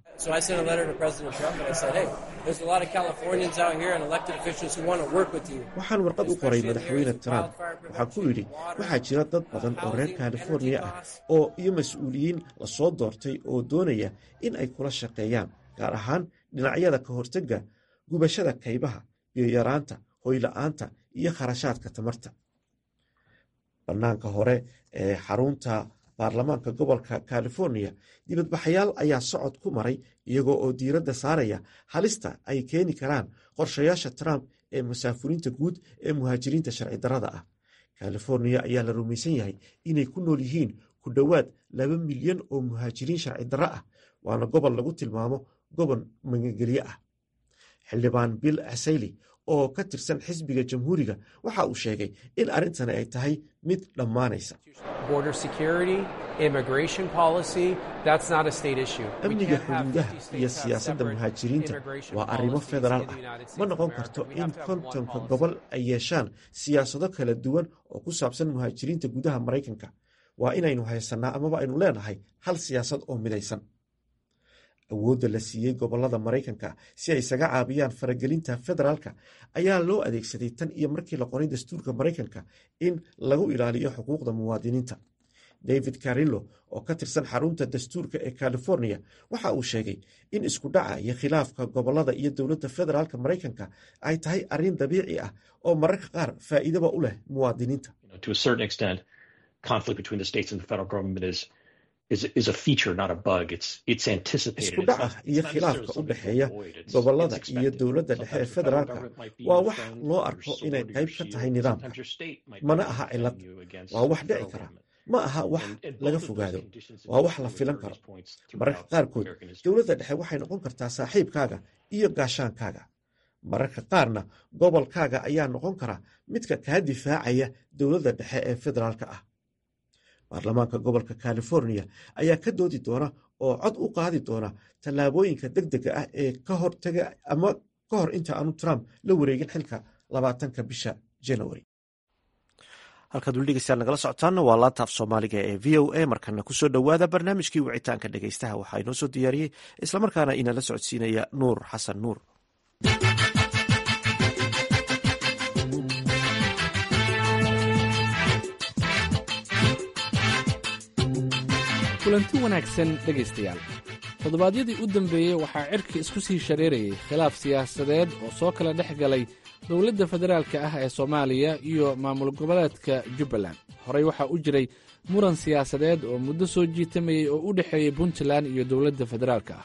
A: waxaan warqad u qoray madaxweyne trump waxaan ku yidhi waxaa jira dad badan oo reer californiya ah oo iyo mas-uuliyiin lasoo doortay oo doonaya in ay kula shaqeeyaan gaar ahaan dhinacyada ka hortega gubashada kaybaha biyoyaraanta hoyla-aanta iyo kharashaadka tamarta bannaanka hore ee xarunta baarlamaanka gobolka california dibadbaxayaal ayaa socod ku maray iyagoo oo diiradda saaraya halista ay keeni karaan qorshayaasha trump ee masaafuriinta guud ee muhaajiriinta sharci darrada ah californiya ayaa la rumaysan yahay inay ku nool yihiin ku dhowaad laba milyan oo muhaajiriin sharci darro ah waana gobol lagu tilmaamo gobol magangelye ah xildhibaan bill asayli oo ka tirsan xisbiga jamhuuriga waxa uu sheegay in arrintani ay tahay mid dhammaanaysa amniga xuduudaha iyo siyaasadda muhaajiriinta waa arrimo federaal ah ma noqon karto in kontonka gobol ay yeeshaan siyaasado kala duwan oo ku saabsan muhaajiriinta gudaha maraykanka waa inaynu haysannaa amaba aynu leenahay hal siyaasad oo midaysan awoodda la siiyey gobolada maraykanka si ay isaga caabiyaan faragelinta federaalka ayaa loo adeegsaday tan iyo markii la qoray dastuurka maraykanka in lagu ilaaliyo xuquuqda muwaadiniinta david carillo oo ka tirsan xarunta dastuurka ee california waxa uu sheegay in isku dhaca iyo khilaafka gobolada iyo dowladda federaalka maraykanka ay tahay arrin dabiici ah oo mararka qaar faa'iidaba u leh muwaadiniinta isku dhaca iyo khilaafka u dhexeeya gobolada iyo dowladda dhexe ee federaalka waa wax loo arko inay qayb ka tahay nidaamka mana aha cilad waa wax dhici kara ma aha wax laga fogaado waa wax la filan karo mararka qaarkood dowladda dhexe waxay noqon kartaa saaxiibkaaga iyo gaashaankaaga mararka qaarna gobolkaaga ayaa noqon kara midka kaa difaacaya dowladda dhexe ee federaalka ah baarlamaanka gobolka california ayaa ka doodi doona oo cod u qaadi doona tallaabooyinka deg dega ah ee ka hortaga ama ka hor inta aanu trump la wareegin xilka labaatanka bisha january halkaad weli dhegeystaan nagala socotaanna waa laanta af soomaaliga ee v o a markana kusoo dhowaada barnaamijkii wicitaanka dhegeystaha waxaa inoo soo diyaariyey islamarkaana inala socodsiinaya nuur xasan nuur
K: kulanti wanaagsan dhegaystayaal toddobaadyadii u dambeeyey waxaa cirka isku sii shareerayay khilaaf siyaasadeed oo soo kala dhex galay dowladda federaalka ah ee soomaaliya iyo maamul goboleedka jubbaland horey waxaa u jiray muran siyaasadeed oo muddo soo jiitamayey oo u dhexeeyey puntland iyo dowladda federaalka ah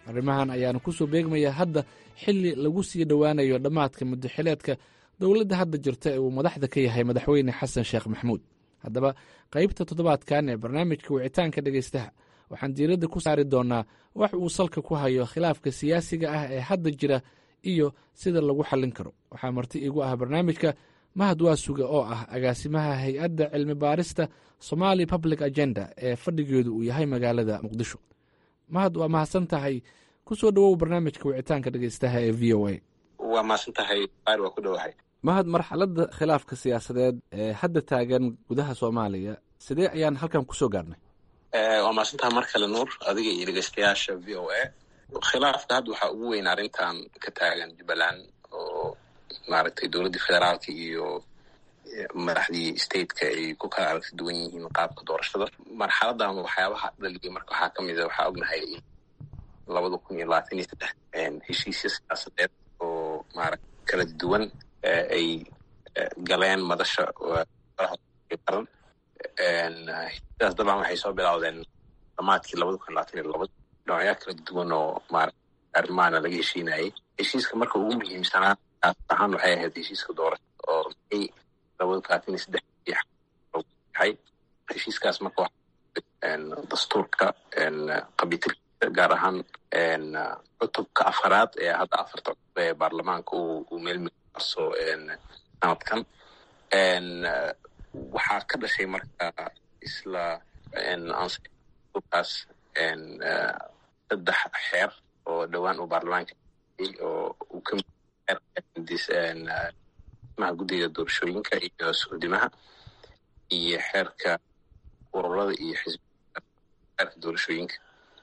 K: arrimahan ayaana ku soo beegmaya hadda xilli lagu sii dhowaanayo dhammaadka muddaxileedka dowladda hadda jirta ee uu madaxda ka yahay madaxweyne xasan sheekh maxamuud haddaba qaybta toddobaadkan ee barnaamijka wicitaanka dhegaystaha waxaan diiradda ku saari doonnaa wax uu salka ku hayo khilaafka siyaasiga ah ee hadda jira iyo sida lagu xallin karo waxaa marti iigu ah barnaamijka mahad waasuga oo ah agaasimaha hay-adda cilmi baarista somali public agenda ee fadhigeedu uu yahay magaalada muqdisho mahad waa mahadsan tahay ku soo dhowow barnaamijka wicitaanka dhegaystaha ee v o a
B: waa mahadsan tahay qaar waa ku dhowahay
K: mahad marxaladda khilaafka siyaasadeed ee hadda taagan gudaha soomaaliya sidee ayaan halkan kusoo gaarnay
B: waa mahadsantaha mar kale nuur adiga iyo dhegeystayaasha v o a khilaafka hadda waxaa ugu weyn arrintan ka taagan jubbaland oo maaragtay dowladdii federaalka iyo madaxdii stateka ay ku kala aragti duwan yihiin qaabka doorashada marxaladan waxyaabaha dhaliyay marka waxaa ka mid a waxaa ognahay in labada kun iyo labaatan iyo saddex heshiisya siyaasadeed oo maaragta kala duwan ay galeen madasha qaran heshiisyadaas dabcan waxay soo bilowdeen dhamaadkii labada kun iyo labaatan iyo labad noocyaa kala duwan oo maarata arrimaana laga heshiinayay heshiiska marka ugu muhiimsanaa ahaan waxay ahayd heshiiska doorashada oo may labada kun labaatan iyo saddex yahay heshiiskaas marka dastuurka qabitilkiisa gaar ahaan cutubka afaraad ee hadda afarta cutub ee baarlamaanka uu meelmiarso sanadkan waxaa ka dhashay marka isla kaas saddex xeer oo dhowaan uu baarlamaanka oo uu ka maha guddiga doorashooyinka iyo suudimaha iyo xeerka ururada iyo xisbiga xeerka doorashooyinka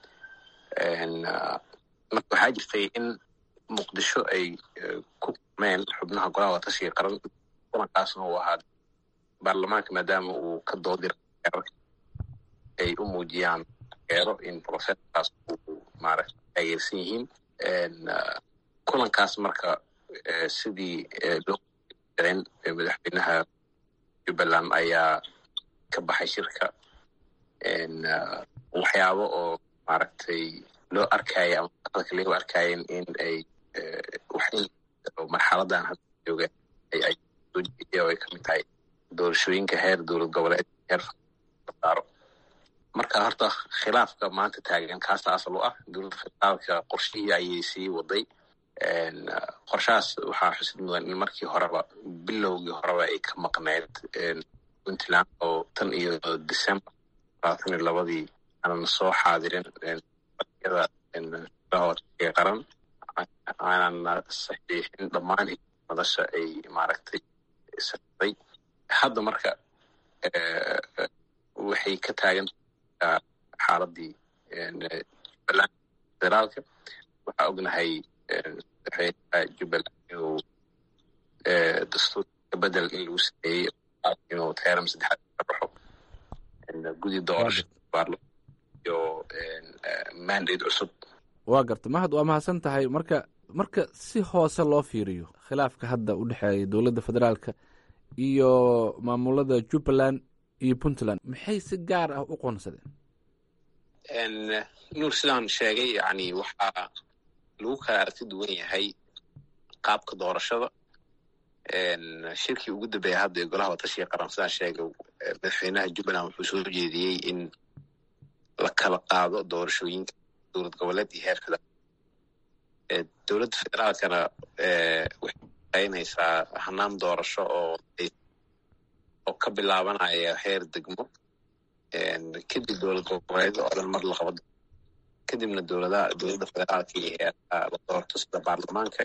B: marka waxaa jirtay in muqdisho ay ku kulmeen xubnaha golaha watashiga qaran kulankaasna uu ahaa baarlamaanka maadaama uu ka doodira xeerarka ay u muujiyaan eero in processkaas uu maaragta taageersan yihiin kulankaas marka sidii loo jireen madaxweynaha jubbaland ayaa ka baxay shirka waxyaabo oo maaragtay loo arkaya ama aqalka lagu arkaayen in ay marxaladan hadda jooga ay soo jeediya oo ay kamid tahay doorashooyinka heer dowlad goboleed heer saaro marka horta khilaafka maanta taagan kaasa asal u ah dowladda federaalka qorshihii ayay sii waday qorshahaas waxaa xusid mudan in markii horeba bilowgii horeba ay ka maqneyd puntland oo tan iyo december labaatan iyo labadii aanan soo xaadirin yada qaran aanan saxiixin dhammaan madasha ay maaragtay saday hadda marka waxay ka taagan xaaladii jubbaland federaalka waxaa ognahay madaxweynaha jubbaland inuu dastuurka bedel in lagu sameeyey inuu teeram saddexaad ka baxo gudi doorasho iyo mandate cusub
K: waa garta mahad waa mahadsan tahay marka marka si hoose loo fiiriyo khilaafka hadda u dhexeeya dowladda federaalka iyo maamulada jubbaland iyo puntland maxay si gaar ah u qoonsadeen
B: nuur sidaan sheegay yani waxaa lagu kala aragti duwan yahay qaabka doorashada shirkii ugu dambeeya hadda ee golaha watashiga qaran sidaan sheegay madaxweynaha jubbaland wuxuu soo jeediyey in la kala qaado doorashooyinka dowlad goboleed iyo heer federaal dowladda federaalkana waxay qaynaysaa hanaan doorasho oo oo ka bilaabanaya heer degmo kadib dowlad goboleed oo dhan mar la qabo kadibna dowladaha dowladda federaalka iyo heerka la doorto sida baarlamaanka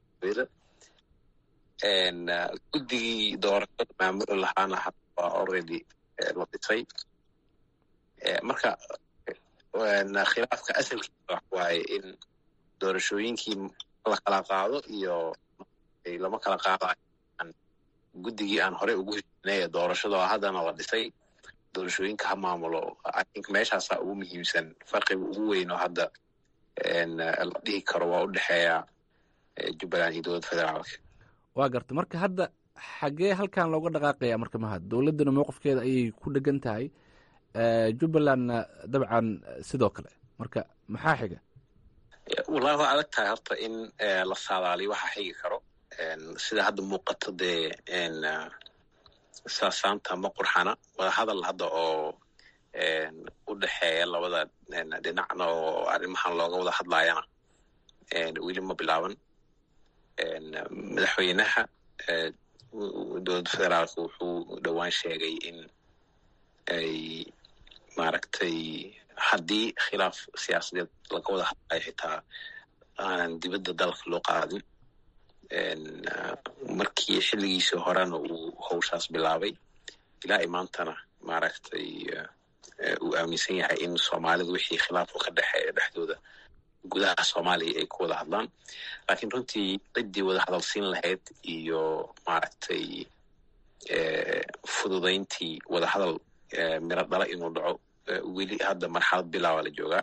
B: guddigii doorashada maamuli lahaana hadda waa already la dhisay marka khilaafka asalkiisa wax waaye in doorashooyinkii la kala qaado iyo lama kala qaado guddigii aan horey ugu heshinay ee doorashada oo haddana la dhisay doorashooyinka ha maamulo i think meeshaasaa ugu muhiimsan farqiga ugu weyn oo hadda la dhihi karo waa u dhexeeya jubbaland iyo dowladda federaalka
K: waa garta marka hadda xaggee halkan looga dhaqaaqaya marka mahad dowladdana mowqifkeeda ayay ku dhegan tahay jubbalandna dabcan sidoo kale marka maxaa xiga
B: wallahi waa adag tahay horta in la saadaaliyo waxa xigi karo sida hadda muuqato dee saasaanta ma qurxana wada hadal hadda oo u dhexeeya labada dhinacna oo arrimahan looga wada hadlayana weli ma bilaaban madaxweynaha dowladda federaalka wuxuu dhowaan sheegay in ay maaragtay haddii khilaaf siyaasadeed laga wada hadlayo xitaa aanan dibadda dalka loo qaadin markii xilligiisii horena uu howshaas bilaabay ilaa i maantana maaragtay uu aaminsan yahay in soomaalida wixii khilaafku ka dhexeeya dhexdooda gudaha soomaaliya ay ku wada hadlaan laakiin runtii ciddii wada hadalsiin lahayd iyo maaragtay fududayntii wada hadal miro dhala inuu dhaco weli hadda marxalad bilaaba la joogaa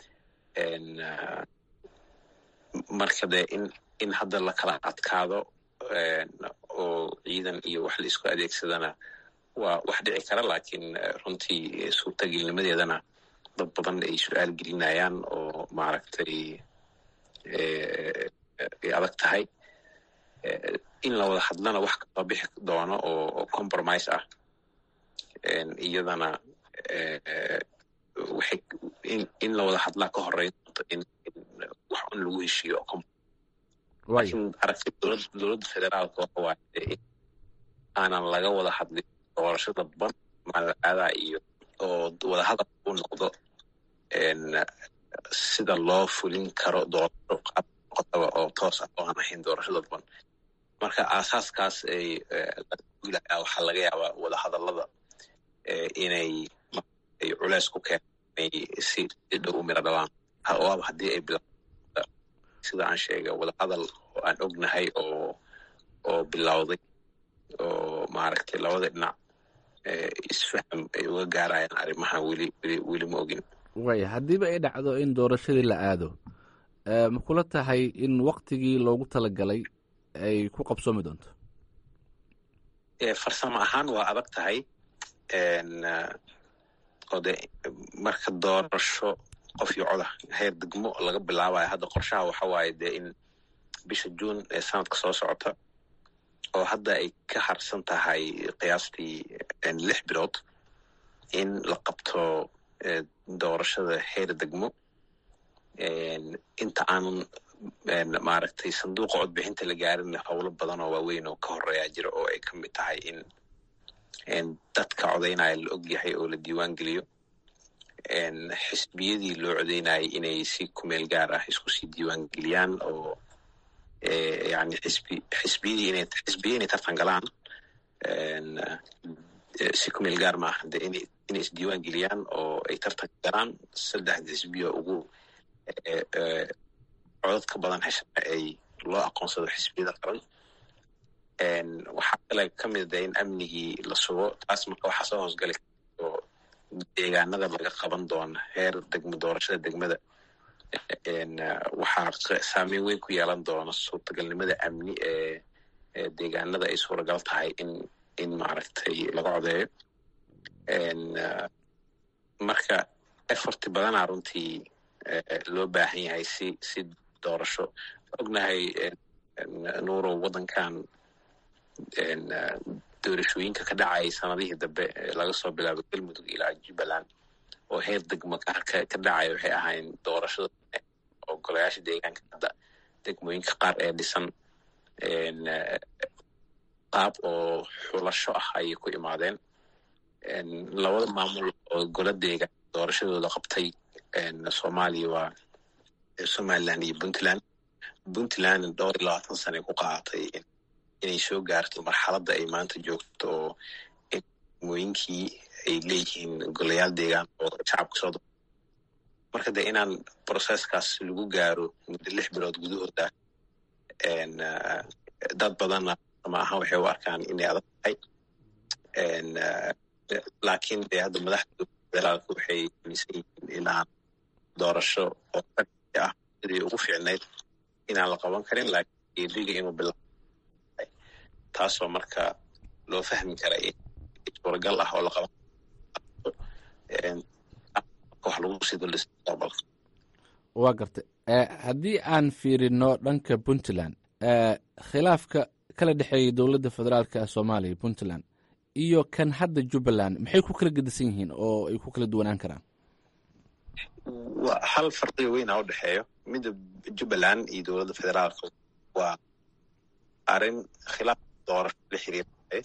B: marka dee in in hadda la kala adkaado oo ciidan iyo wax la isku adeegsadana waa wax dhici kara laakiin runtii suurtagelnimadeedana dad badan ay su-aal gelinayaan oo maaragtay ay adag tahay in la wada hadlana wax kasoo bixi doono oo compromise ah iyadana waxay in la wada hadlaa ka horeyn doonto in wax un lagu heshiiyo laakiin aragti dowladda federaalka waxa waaye in aanan laga wada hadlin doorasho dadban malaadaa iyo oo wada hadal u noqdo sida loo fulin karo doorasho qaab noqotaba oo toos ah oo aan ahayn doorasho dadban marka aasaaskaas ay laga waxaa laga yaabaa wada hadallada inay ay culeys ku keenay si dhow u miro dhalaan waaba haddii ay bila sida aan sheegay wada hadal oo aan ognahay oo oo bilowday oo maaragtay labada dhinac isfaham ay uga gaarayaan arrimahan weli weli weli ma ogin
K: waaya haddiiba ay dhacdo in doorashadii la aado ma kula tahay in waktigii loogu talagalay ay ku qabsoomi doonto
B: farsamo ahaan waa adag tahay oo de marka doorasho qof iyo coda heer degmo laga bilaabayo hadda qorshaha waxa waaye dee in bisha juun ee sanadka soo socota oo hadda ay ka harsan tahay qiyaastii lix bilood in la qabto doorashada heer degmo inta aanan maaragtay sanduuqa codbixinta la gaarin howlo badan oo waaweyn oo ka horeeya jira oo ay ka mid tahay in dadka codaynaya la og yahay oo la diiwaan geliyo xisbiyadii loo codeynayay inay si kumeel gaar ah isku sii diiwaan geliyaan oo yani xisbi xisbiyadii inay xisbiya inay tartan galaan si kumeel gaar maaha de inay inay isdiiwaan geliyaan oo ay tartan galaan saddexda xisbiya ugu codad ka badan heshana ay loo aqoonsado xisbiyada qaran waxaa kale ka mid de in amnigii la sugo taas marka waxaa soo hoosgali oo deegaanada laga qaban doona heer degmo doorashada degmada waxaa saameyn weyn ku yeelan doona suurtagalnimada amni ee deegaanada ay suuragal tahay in in maaragtay laga codeeyo marka efforti badanaa runtii loo baahan yahay si si doorasho ognahay nuurow waddankan doorashooyinka ka dhacayay sanadihii dambe laga soo bilaabo galmudug ilaa jubbaland oo heer degmo ka dhacaya waxay ahayn doorashada oo golayaasha deegaanka hadda degmooyinka qaar ee dhisan qaab oo xulasho ah ayay ku imaadeen labada maamul oo gola deegaan doorashadooda qabtay soomaaliya waa somaliland iyo puntland puntland dhowr iyo labaatan sana ku qaadatay inay soo gaarto marxaladda ay maanta joogto oo degmooyinkii ay leeyihiin golayaal deegaan oo shacabka soo marka de inaan processkaas lagu gaaro muddo lix bilood gudahooda dad badanna ma ahan waxay u arkaan inay adag tahay laakiin de hadda madaxda federaalka waxay aaminsan yihiin inaan doorasho oo ah sidii ugu fiicnayd inaan la qaban karin laakiin liga inuu bilaabo taasoo marka loo fahmi kara in suuragal ah oo la qaban wax lagu sii duldhisa mustaqbalka
K: waa gartay haddii aan fiirino dhanka puntland khilaafka kala dhexeeyay dowladda federaalka soomaaliya puntland iyo kan hadda jubbaland maxay ku kala gedisan yihiin oo ay ku kala duwanaan karaan
B: hal farqiga weyn a udhexeeyo midda jubbaland iyo dowladda federaalka waa arrin khilaaf doorasho la xiriira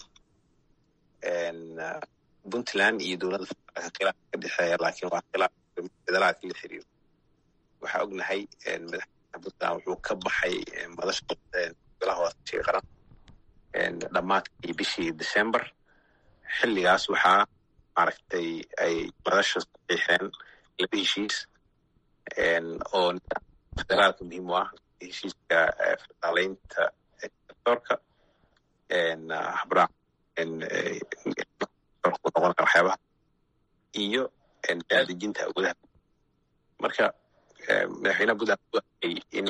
B: puntland iyo dowladda federaalka khilaaf ka dhexeeya laakiin waa khilaaf federaalka la xiriiro waxaa ognahay madaxweynaha puntland wuxuu ka baxay madasha golaha wadatashiga qaran dhammaadkii bishii december xilligaas waxaa maaragtay ay madasha saxiixeen laba heshiis oo federaalka muhiim u ah heshiiska federaaleynta sectorka habraac noqon waxyaabaha iyo daadejinta awoodaha marka madaxweynaha puntland u arkay in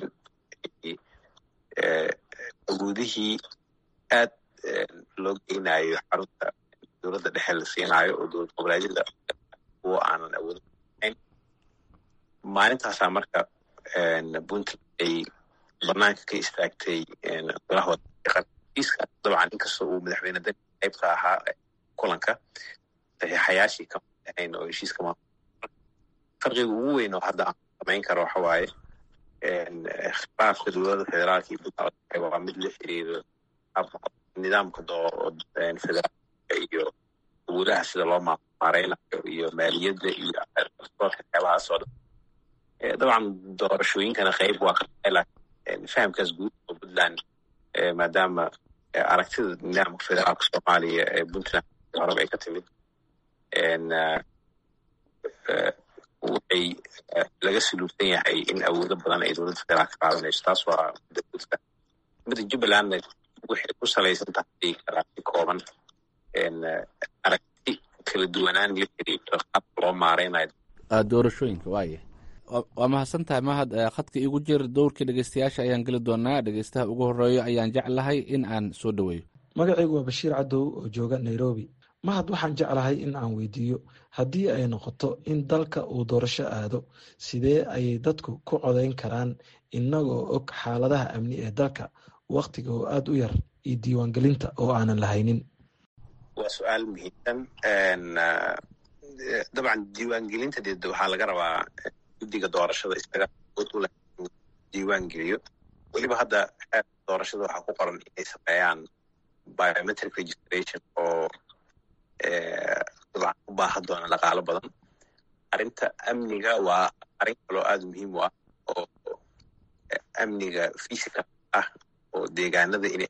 B: awoodihii aad loo geynayo xarunta dowladda dhexe la siinaayo oo dowlad goboleedyada kuwo aanan awood ahayn maalintaasaa marka puntland ay banaanka ka istaagtay golaha wadaaiiska dabcan inkastoo uu madaxweyne dani qaybka ahaa kulanka saxiixayaashii kama ahayn oo heshiiska ma farqiga ugu weyn oo hadda aan samayn karo waxa waaye khilaafka dowladda federaalka iyo puntland waa mid la xiriiro nidaamka federaalka iyo awoodaha sida loo maareynayo iyo maaliyadda iyo waxyaabahaas oo dhan dabcan doorashooyinkana qayb waa ka tahay laakiin fahamkaas guud oo puntland maadaama aragtida nidaamka federaalka soomaaliya ee puntland horeba ay ka timid waxay laga saluubsan yahay in awoodo badan ay dowladda federaalka qaadanayso taas waa midda jubbalandna waxay ku salaysan tahay aragti kooban aragti kala duwanaan la xiriirto qaabka loo maareynayo
K: doorashooyinka waaya waa mahadsan tahay mahad khadka iigu jir dowrkii dhegeystayaasha ayaan geli doonaa dhegeystaha ugu horeeyo ayaan jeclahay in aan soo dhoweeyo
L: magacaygu waa bashiir cadow oo jooga nairobi mahad waxaan jeclahay in aan weydiiyo haddii ay noqoto in dalka uu doorasho aado sidee ayay dadku ku codeyn karaan inagoo og xaaladaha amni ee dalka waktiga oo aada u yar iyo diiwaangelinta oo aanan lahaynin
B: waa su-aal muhiimsan dabcan diiwaangelinta dee waxaa laga rabaa guddiga doorashada isaga awood u leh inuu diiwaan geliyo weliba hadda doorashada waxaa ku qoran inay sameeyaan biometric registration oo dabcan u baahan doona dhaqaalo badan arrinta amniga waa arrin kaloo aada muhiim u ah oo amniga physical ah oo deegaanada inay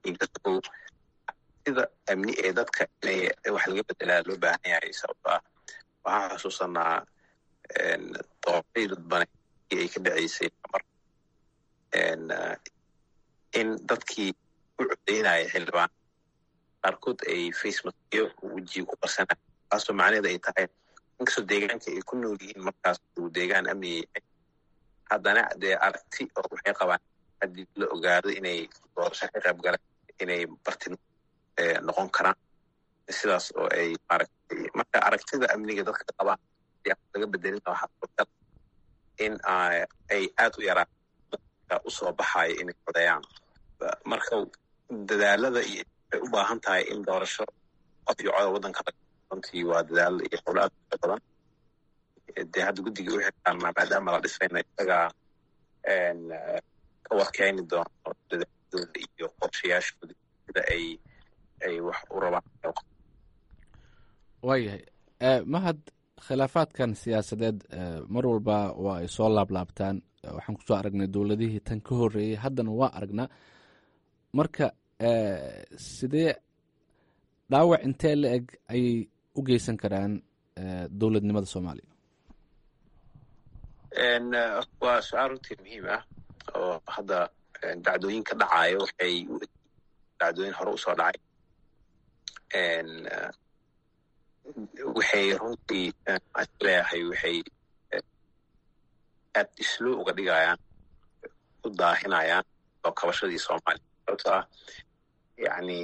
B: sida amni ee dadka inay wax laga bedelaa loo baahan yahay sababto ah waxaan xusuusanaa doorashadii dadbane ay ka dhaceysay mar in dadkii u codeynaya xildhibaan qaarkood ay facemaskiyo wejiga ku qarsanaya taasoo macnaheeda ay tahay inkastoo deegaanka ay ku nool yihiin markaas uu deegaan amniga yahay haddana dee aragti oo waxay qabaan haddii la ogaado inay doorasho ka qayb galaan inay barti noqon karaan sidaas oo ay maaragtay marka aragtida amniga dadka qabaan laga bedelina waxaa suurtagal in ay aad u yaraan dadka usoo baxayo inay codeeyaan marka dadaalada iyo ay u baahan tahay in doorasho qof iyo coda waddanka runtii waa dadaal iyo howlo aad u badan dee hadda guddiga u xirtaan maadaama la dhisayna isagaa ka warkeeni doono dadaaladooda iyo qorshayaashooda sida ay ay wax u rabaan
K: waayahay mahad khilaafaadkan siyaasadeed mar walba waa ay soo laablaabtaan waxaan kusoo aragnay dowladihii tan ka horeeyey haddana waa aragnaa marka sidee dhaawac intee la eg ayay u geysan karaan dowladnimada soomaaliya
B: waa su-aal runtii muhiim ah oo hadda dacdooyinka dhacayo waxay dacdooyin hore usoo dhacay waxay runtii leeyahay waxay aad islo uga dhigayaan u daahinayaan oo kabashadii soomaaliya sababto ah yani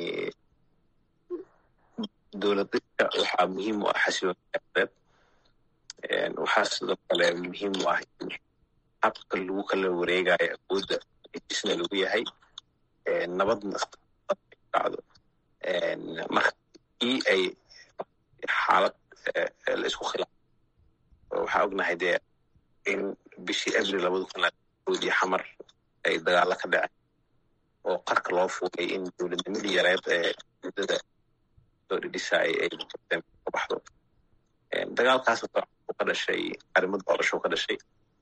B: dowlad dhidka waxaa muhiim u ah xasiloon siyaasadeed waxaa sidoo kale muhiim u ah in habka lagu kala wareegayo awoodda heshiisna lagu yahay nabadna dhacdo marka ii ay xaalad la isku khilaafo waxaa ognahay dee in bishii abril labada kun iyo xamar ay dagaalo ka dhaceen oo qarka loo fuulay in dowladnimadii yareed ee muddada soo dhidhisaay ay ka baxdo dagaalkaas ka dhashay arrimo doorasho ka dhashay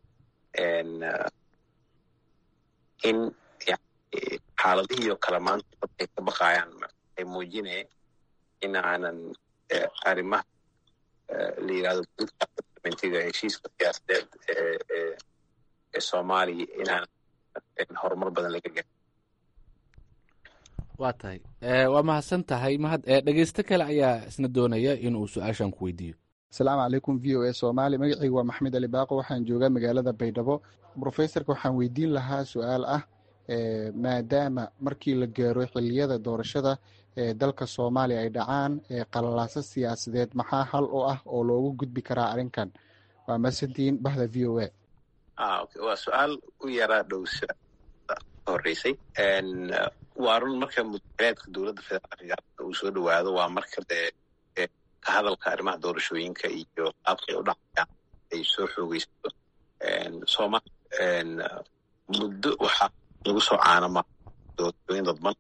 B: in xaaladihii oo kale maanta dad ay ka baqayaan ay muujinaya in aanan arrimaha la yirahdo mentiga heshiiska siyaasadeed ee soomaaliya inaanan horumar badan laga garin
K: waa tahay waa mahadsan tahay mahad dhegeysto kale ayaa isna doonaya inuu su-aashan ku weydiiyo
M: asalaamu calaykum v o a soomaali magacaygu waa maxamed ali baaqo waxaan joogaa magaalada baydhabo brofesorka waxaan weydiin lahaa su-aal ah maadaama markii la gaaro xiliyada doorashada ee dalka soomaaliya ay dhacaan qalalaaso siyaasadeed maxaa hal u ah oo loogu gudbi karaa arrinkan waa masantiin bahda v o a
B: waa su-aal u yaraa dhow horeysay waa run marka mudaleedka dowladda federaalka uu soo dhowaado waa marka dee ka hadalka arrimaha doorashooyinka iyo qaabkay u dhacayaan ay soo xoogeysato soomaaliya muddo waxaa lagu soo caanama doorashooyin dadban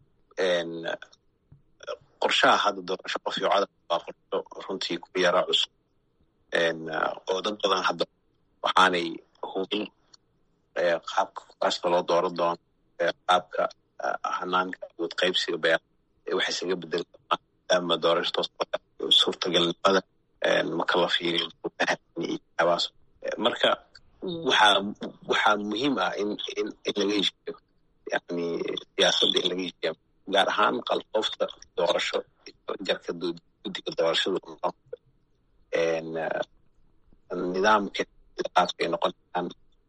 B: qorshaha hadda doorasho qof iyo codar waa qorsho runtii ku yara cusub oo dad badan hadda waxaanay hubin qaabka kuraasta loo dooran doono qaabka hanaanka awood qaybsiga beer waxay isaga bedeli doonaan maadaama doorasho toos suurtagalnimada marka la fiiriyo iyoabaas marka waxaa waxaa muhiim ah in in in laga heshiiyo yani siyaasadda in laga heshiiya gaar ahaan qalfoofta doorasho jarka guddiga doorashada nidaamka qaabka ay noqonayaan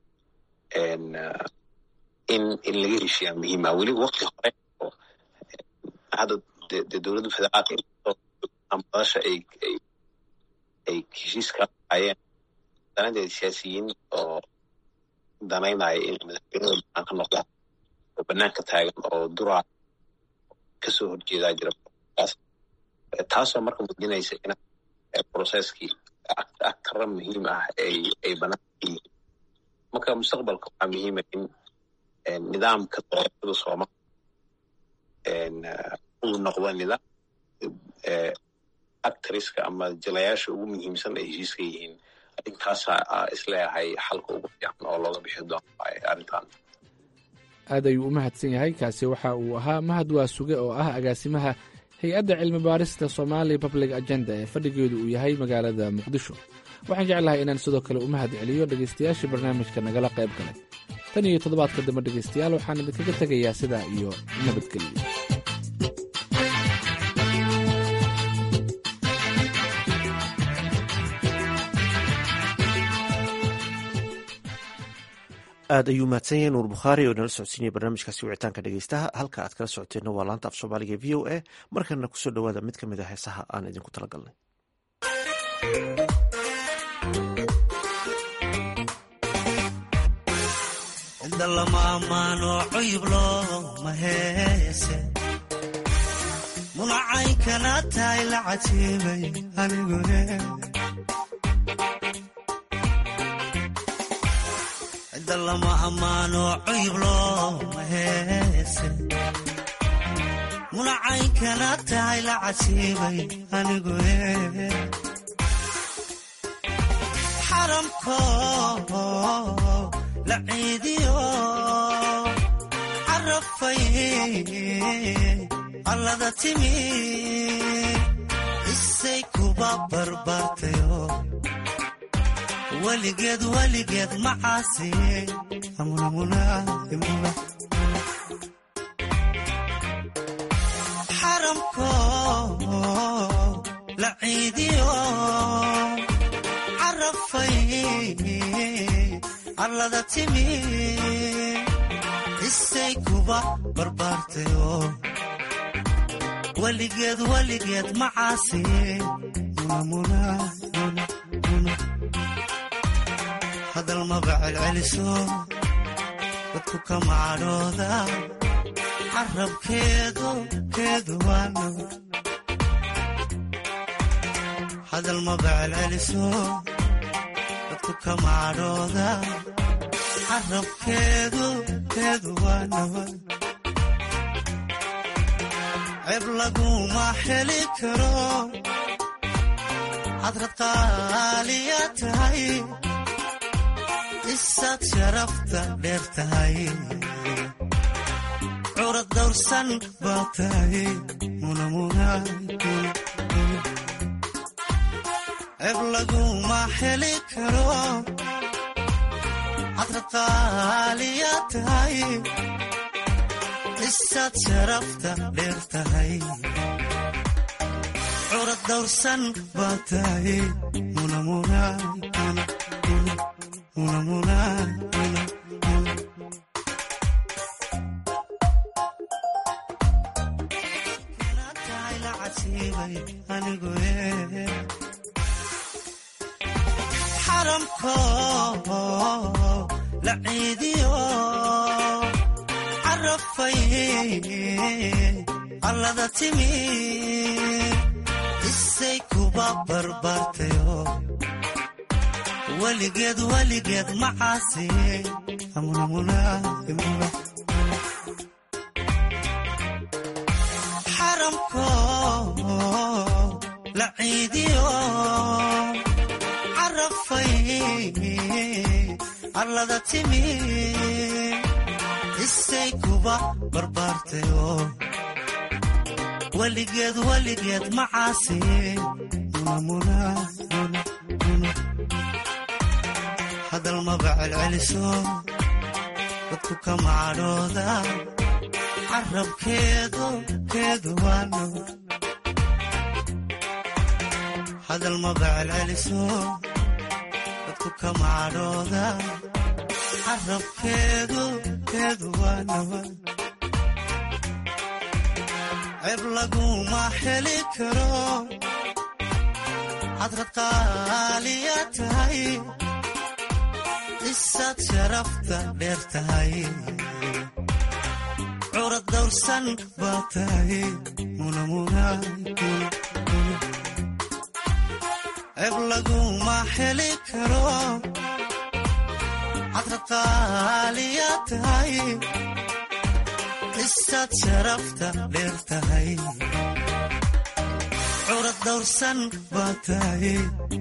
B: in in laga heshiiyaa muhiim ah weliba wakti hore oo hadda de dowladda federaalka madasha ay ay ay heshiiska hayeen danadeeda siyaasiyiin oo danaynaya in madaxweynada banaan ka noqdaan oo banaanka taagan oo duraa kasoo horjeedaa jira taasoo marka muujinaysa in processkii agtara muhiim ah ay ay banaanka yihiin marka mustaqbalka waxaa muhiima in nidaamka doorashada soomaaliya uu noqdo nidaam actriska ama jilayaasha ugu muhiimsan ay heshiiska yihiin arrinkaasa isleeyahay xalka ugu fiican oo looga bixi doono arrintan
K: aad ayuu u mahadsan yahay kaasi waxa uu ahaa mahad waa suge oo ah agaasimaha hay-adda cilmi baarista somali public agenda ee fadhigeedu uu yahay magaalada muqdisho waxaan jeclahay inaan sidoo kale u mahad celiyo dhegaystayaashii barnaamijka nagala qayb galay tan iyo toddobaadka dambe dhegaystayaal waxaan idinkaga tegayaa sidaa iyo nabadgelyo
A: aad ayuu mahadsan yahay nuur bukhaari oo inala socodsiinaya barnaamijkaasi wicitaanka dhegeystaha halka aad kala socoteenna waa laanta af soomaaliga v o a markana kusoo dhowaada mid ka mid a heesaha aan idinku talagalnay
N: lama ammaano cuyub looma heese munacaynkana tahay la cajiibay anigune cidda lama ammaano cuyub looma heese munacaynkana tahay la cajiibay anigune xaramko la ciidiyo carafay allada timi isay kuba barbaartayo weligeed weligeed macaasi xaramko la ciidiyo carafay allada timi isay kuba barbaartayo weligeed weligeed macaasi hadal maba celceliso dadku kama cadhooda carabkeedu keedu waa nabad hadal maba celceliso dadku kama cadhooda carabkeedu keedu waa nabad ceeb laguma heli karo hadrad qaaliya tahay isaad sharafta dheer tahay curad dawrsan baa tahay ceeb laguma heli karo hadrad qaaliya tahay isaad sharafta dheer tahay curad dawrsan baa tahay xaramko la ciidiyo carafay allada timi isay kuba barbaartayo weligeed weligeed macaasi xaramko la ciidiyo carafay allada timi isay kuba barbaartayo weligeed weligeed macaasi hadal maba celceliso dadku kama cadhooda carabkeedu keedu waa nabad hadal maba celceliso dadku kama cadhooda carabkeedu keedu waa nabad ceeb laguma heli karo hadrad qaaliya tahay isaad sharafta dheer tahay curad dawrsan baa tahay ceeb laguma heli karo hadrad qaaliya tahay isaad sharafta dheer tahay curad dawrsan baa tahay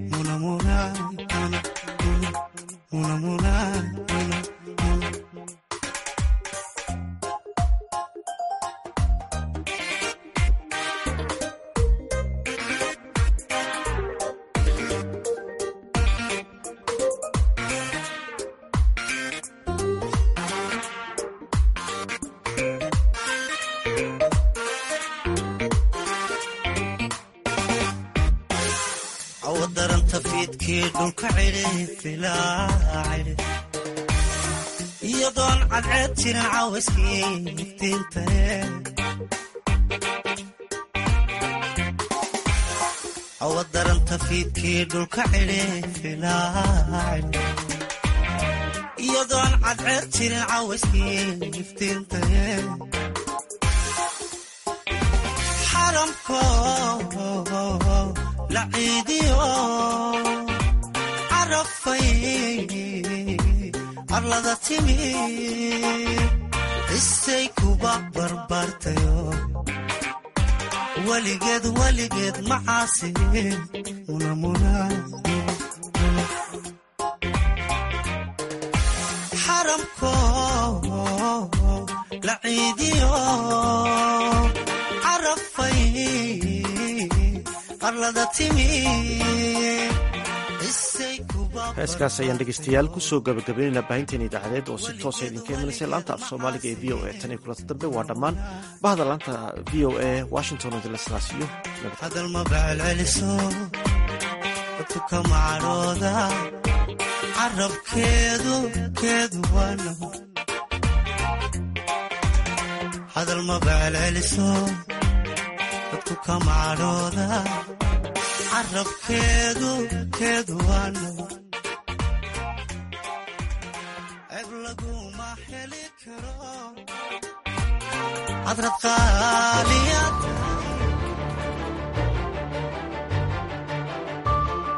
N: awadaranta fiidkii dhulka cidhi iyadoon cadceed jirin caawiskii iftiintae awadaranta fiidkii dhulka cidhi iyadoon cadceed jirin caawiskii iftiintae xaramko la ciidiyo carafay arlada timi isay kuba barbaartayo weligeed weligeed macaasi xaramko la ciidiyo carafay
A: heeskaas ayaan dhegeystayaal kusoo gabagabaynaynaa baahinteen idaacadeed oo si toosa idinka imanaysa laanta af soomaaliga ee v o a tan iyo kulanta dambe waa dhammaan bahda laanta v o a washington oo dilaslaasiyo
N: hadal maba celceliso dadku kama cadhooda carabkeedu keedu waa nabad hadal maba celceliso dadku kama cadhooda carabkeedu keedu waa nabad cadrad qaaliya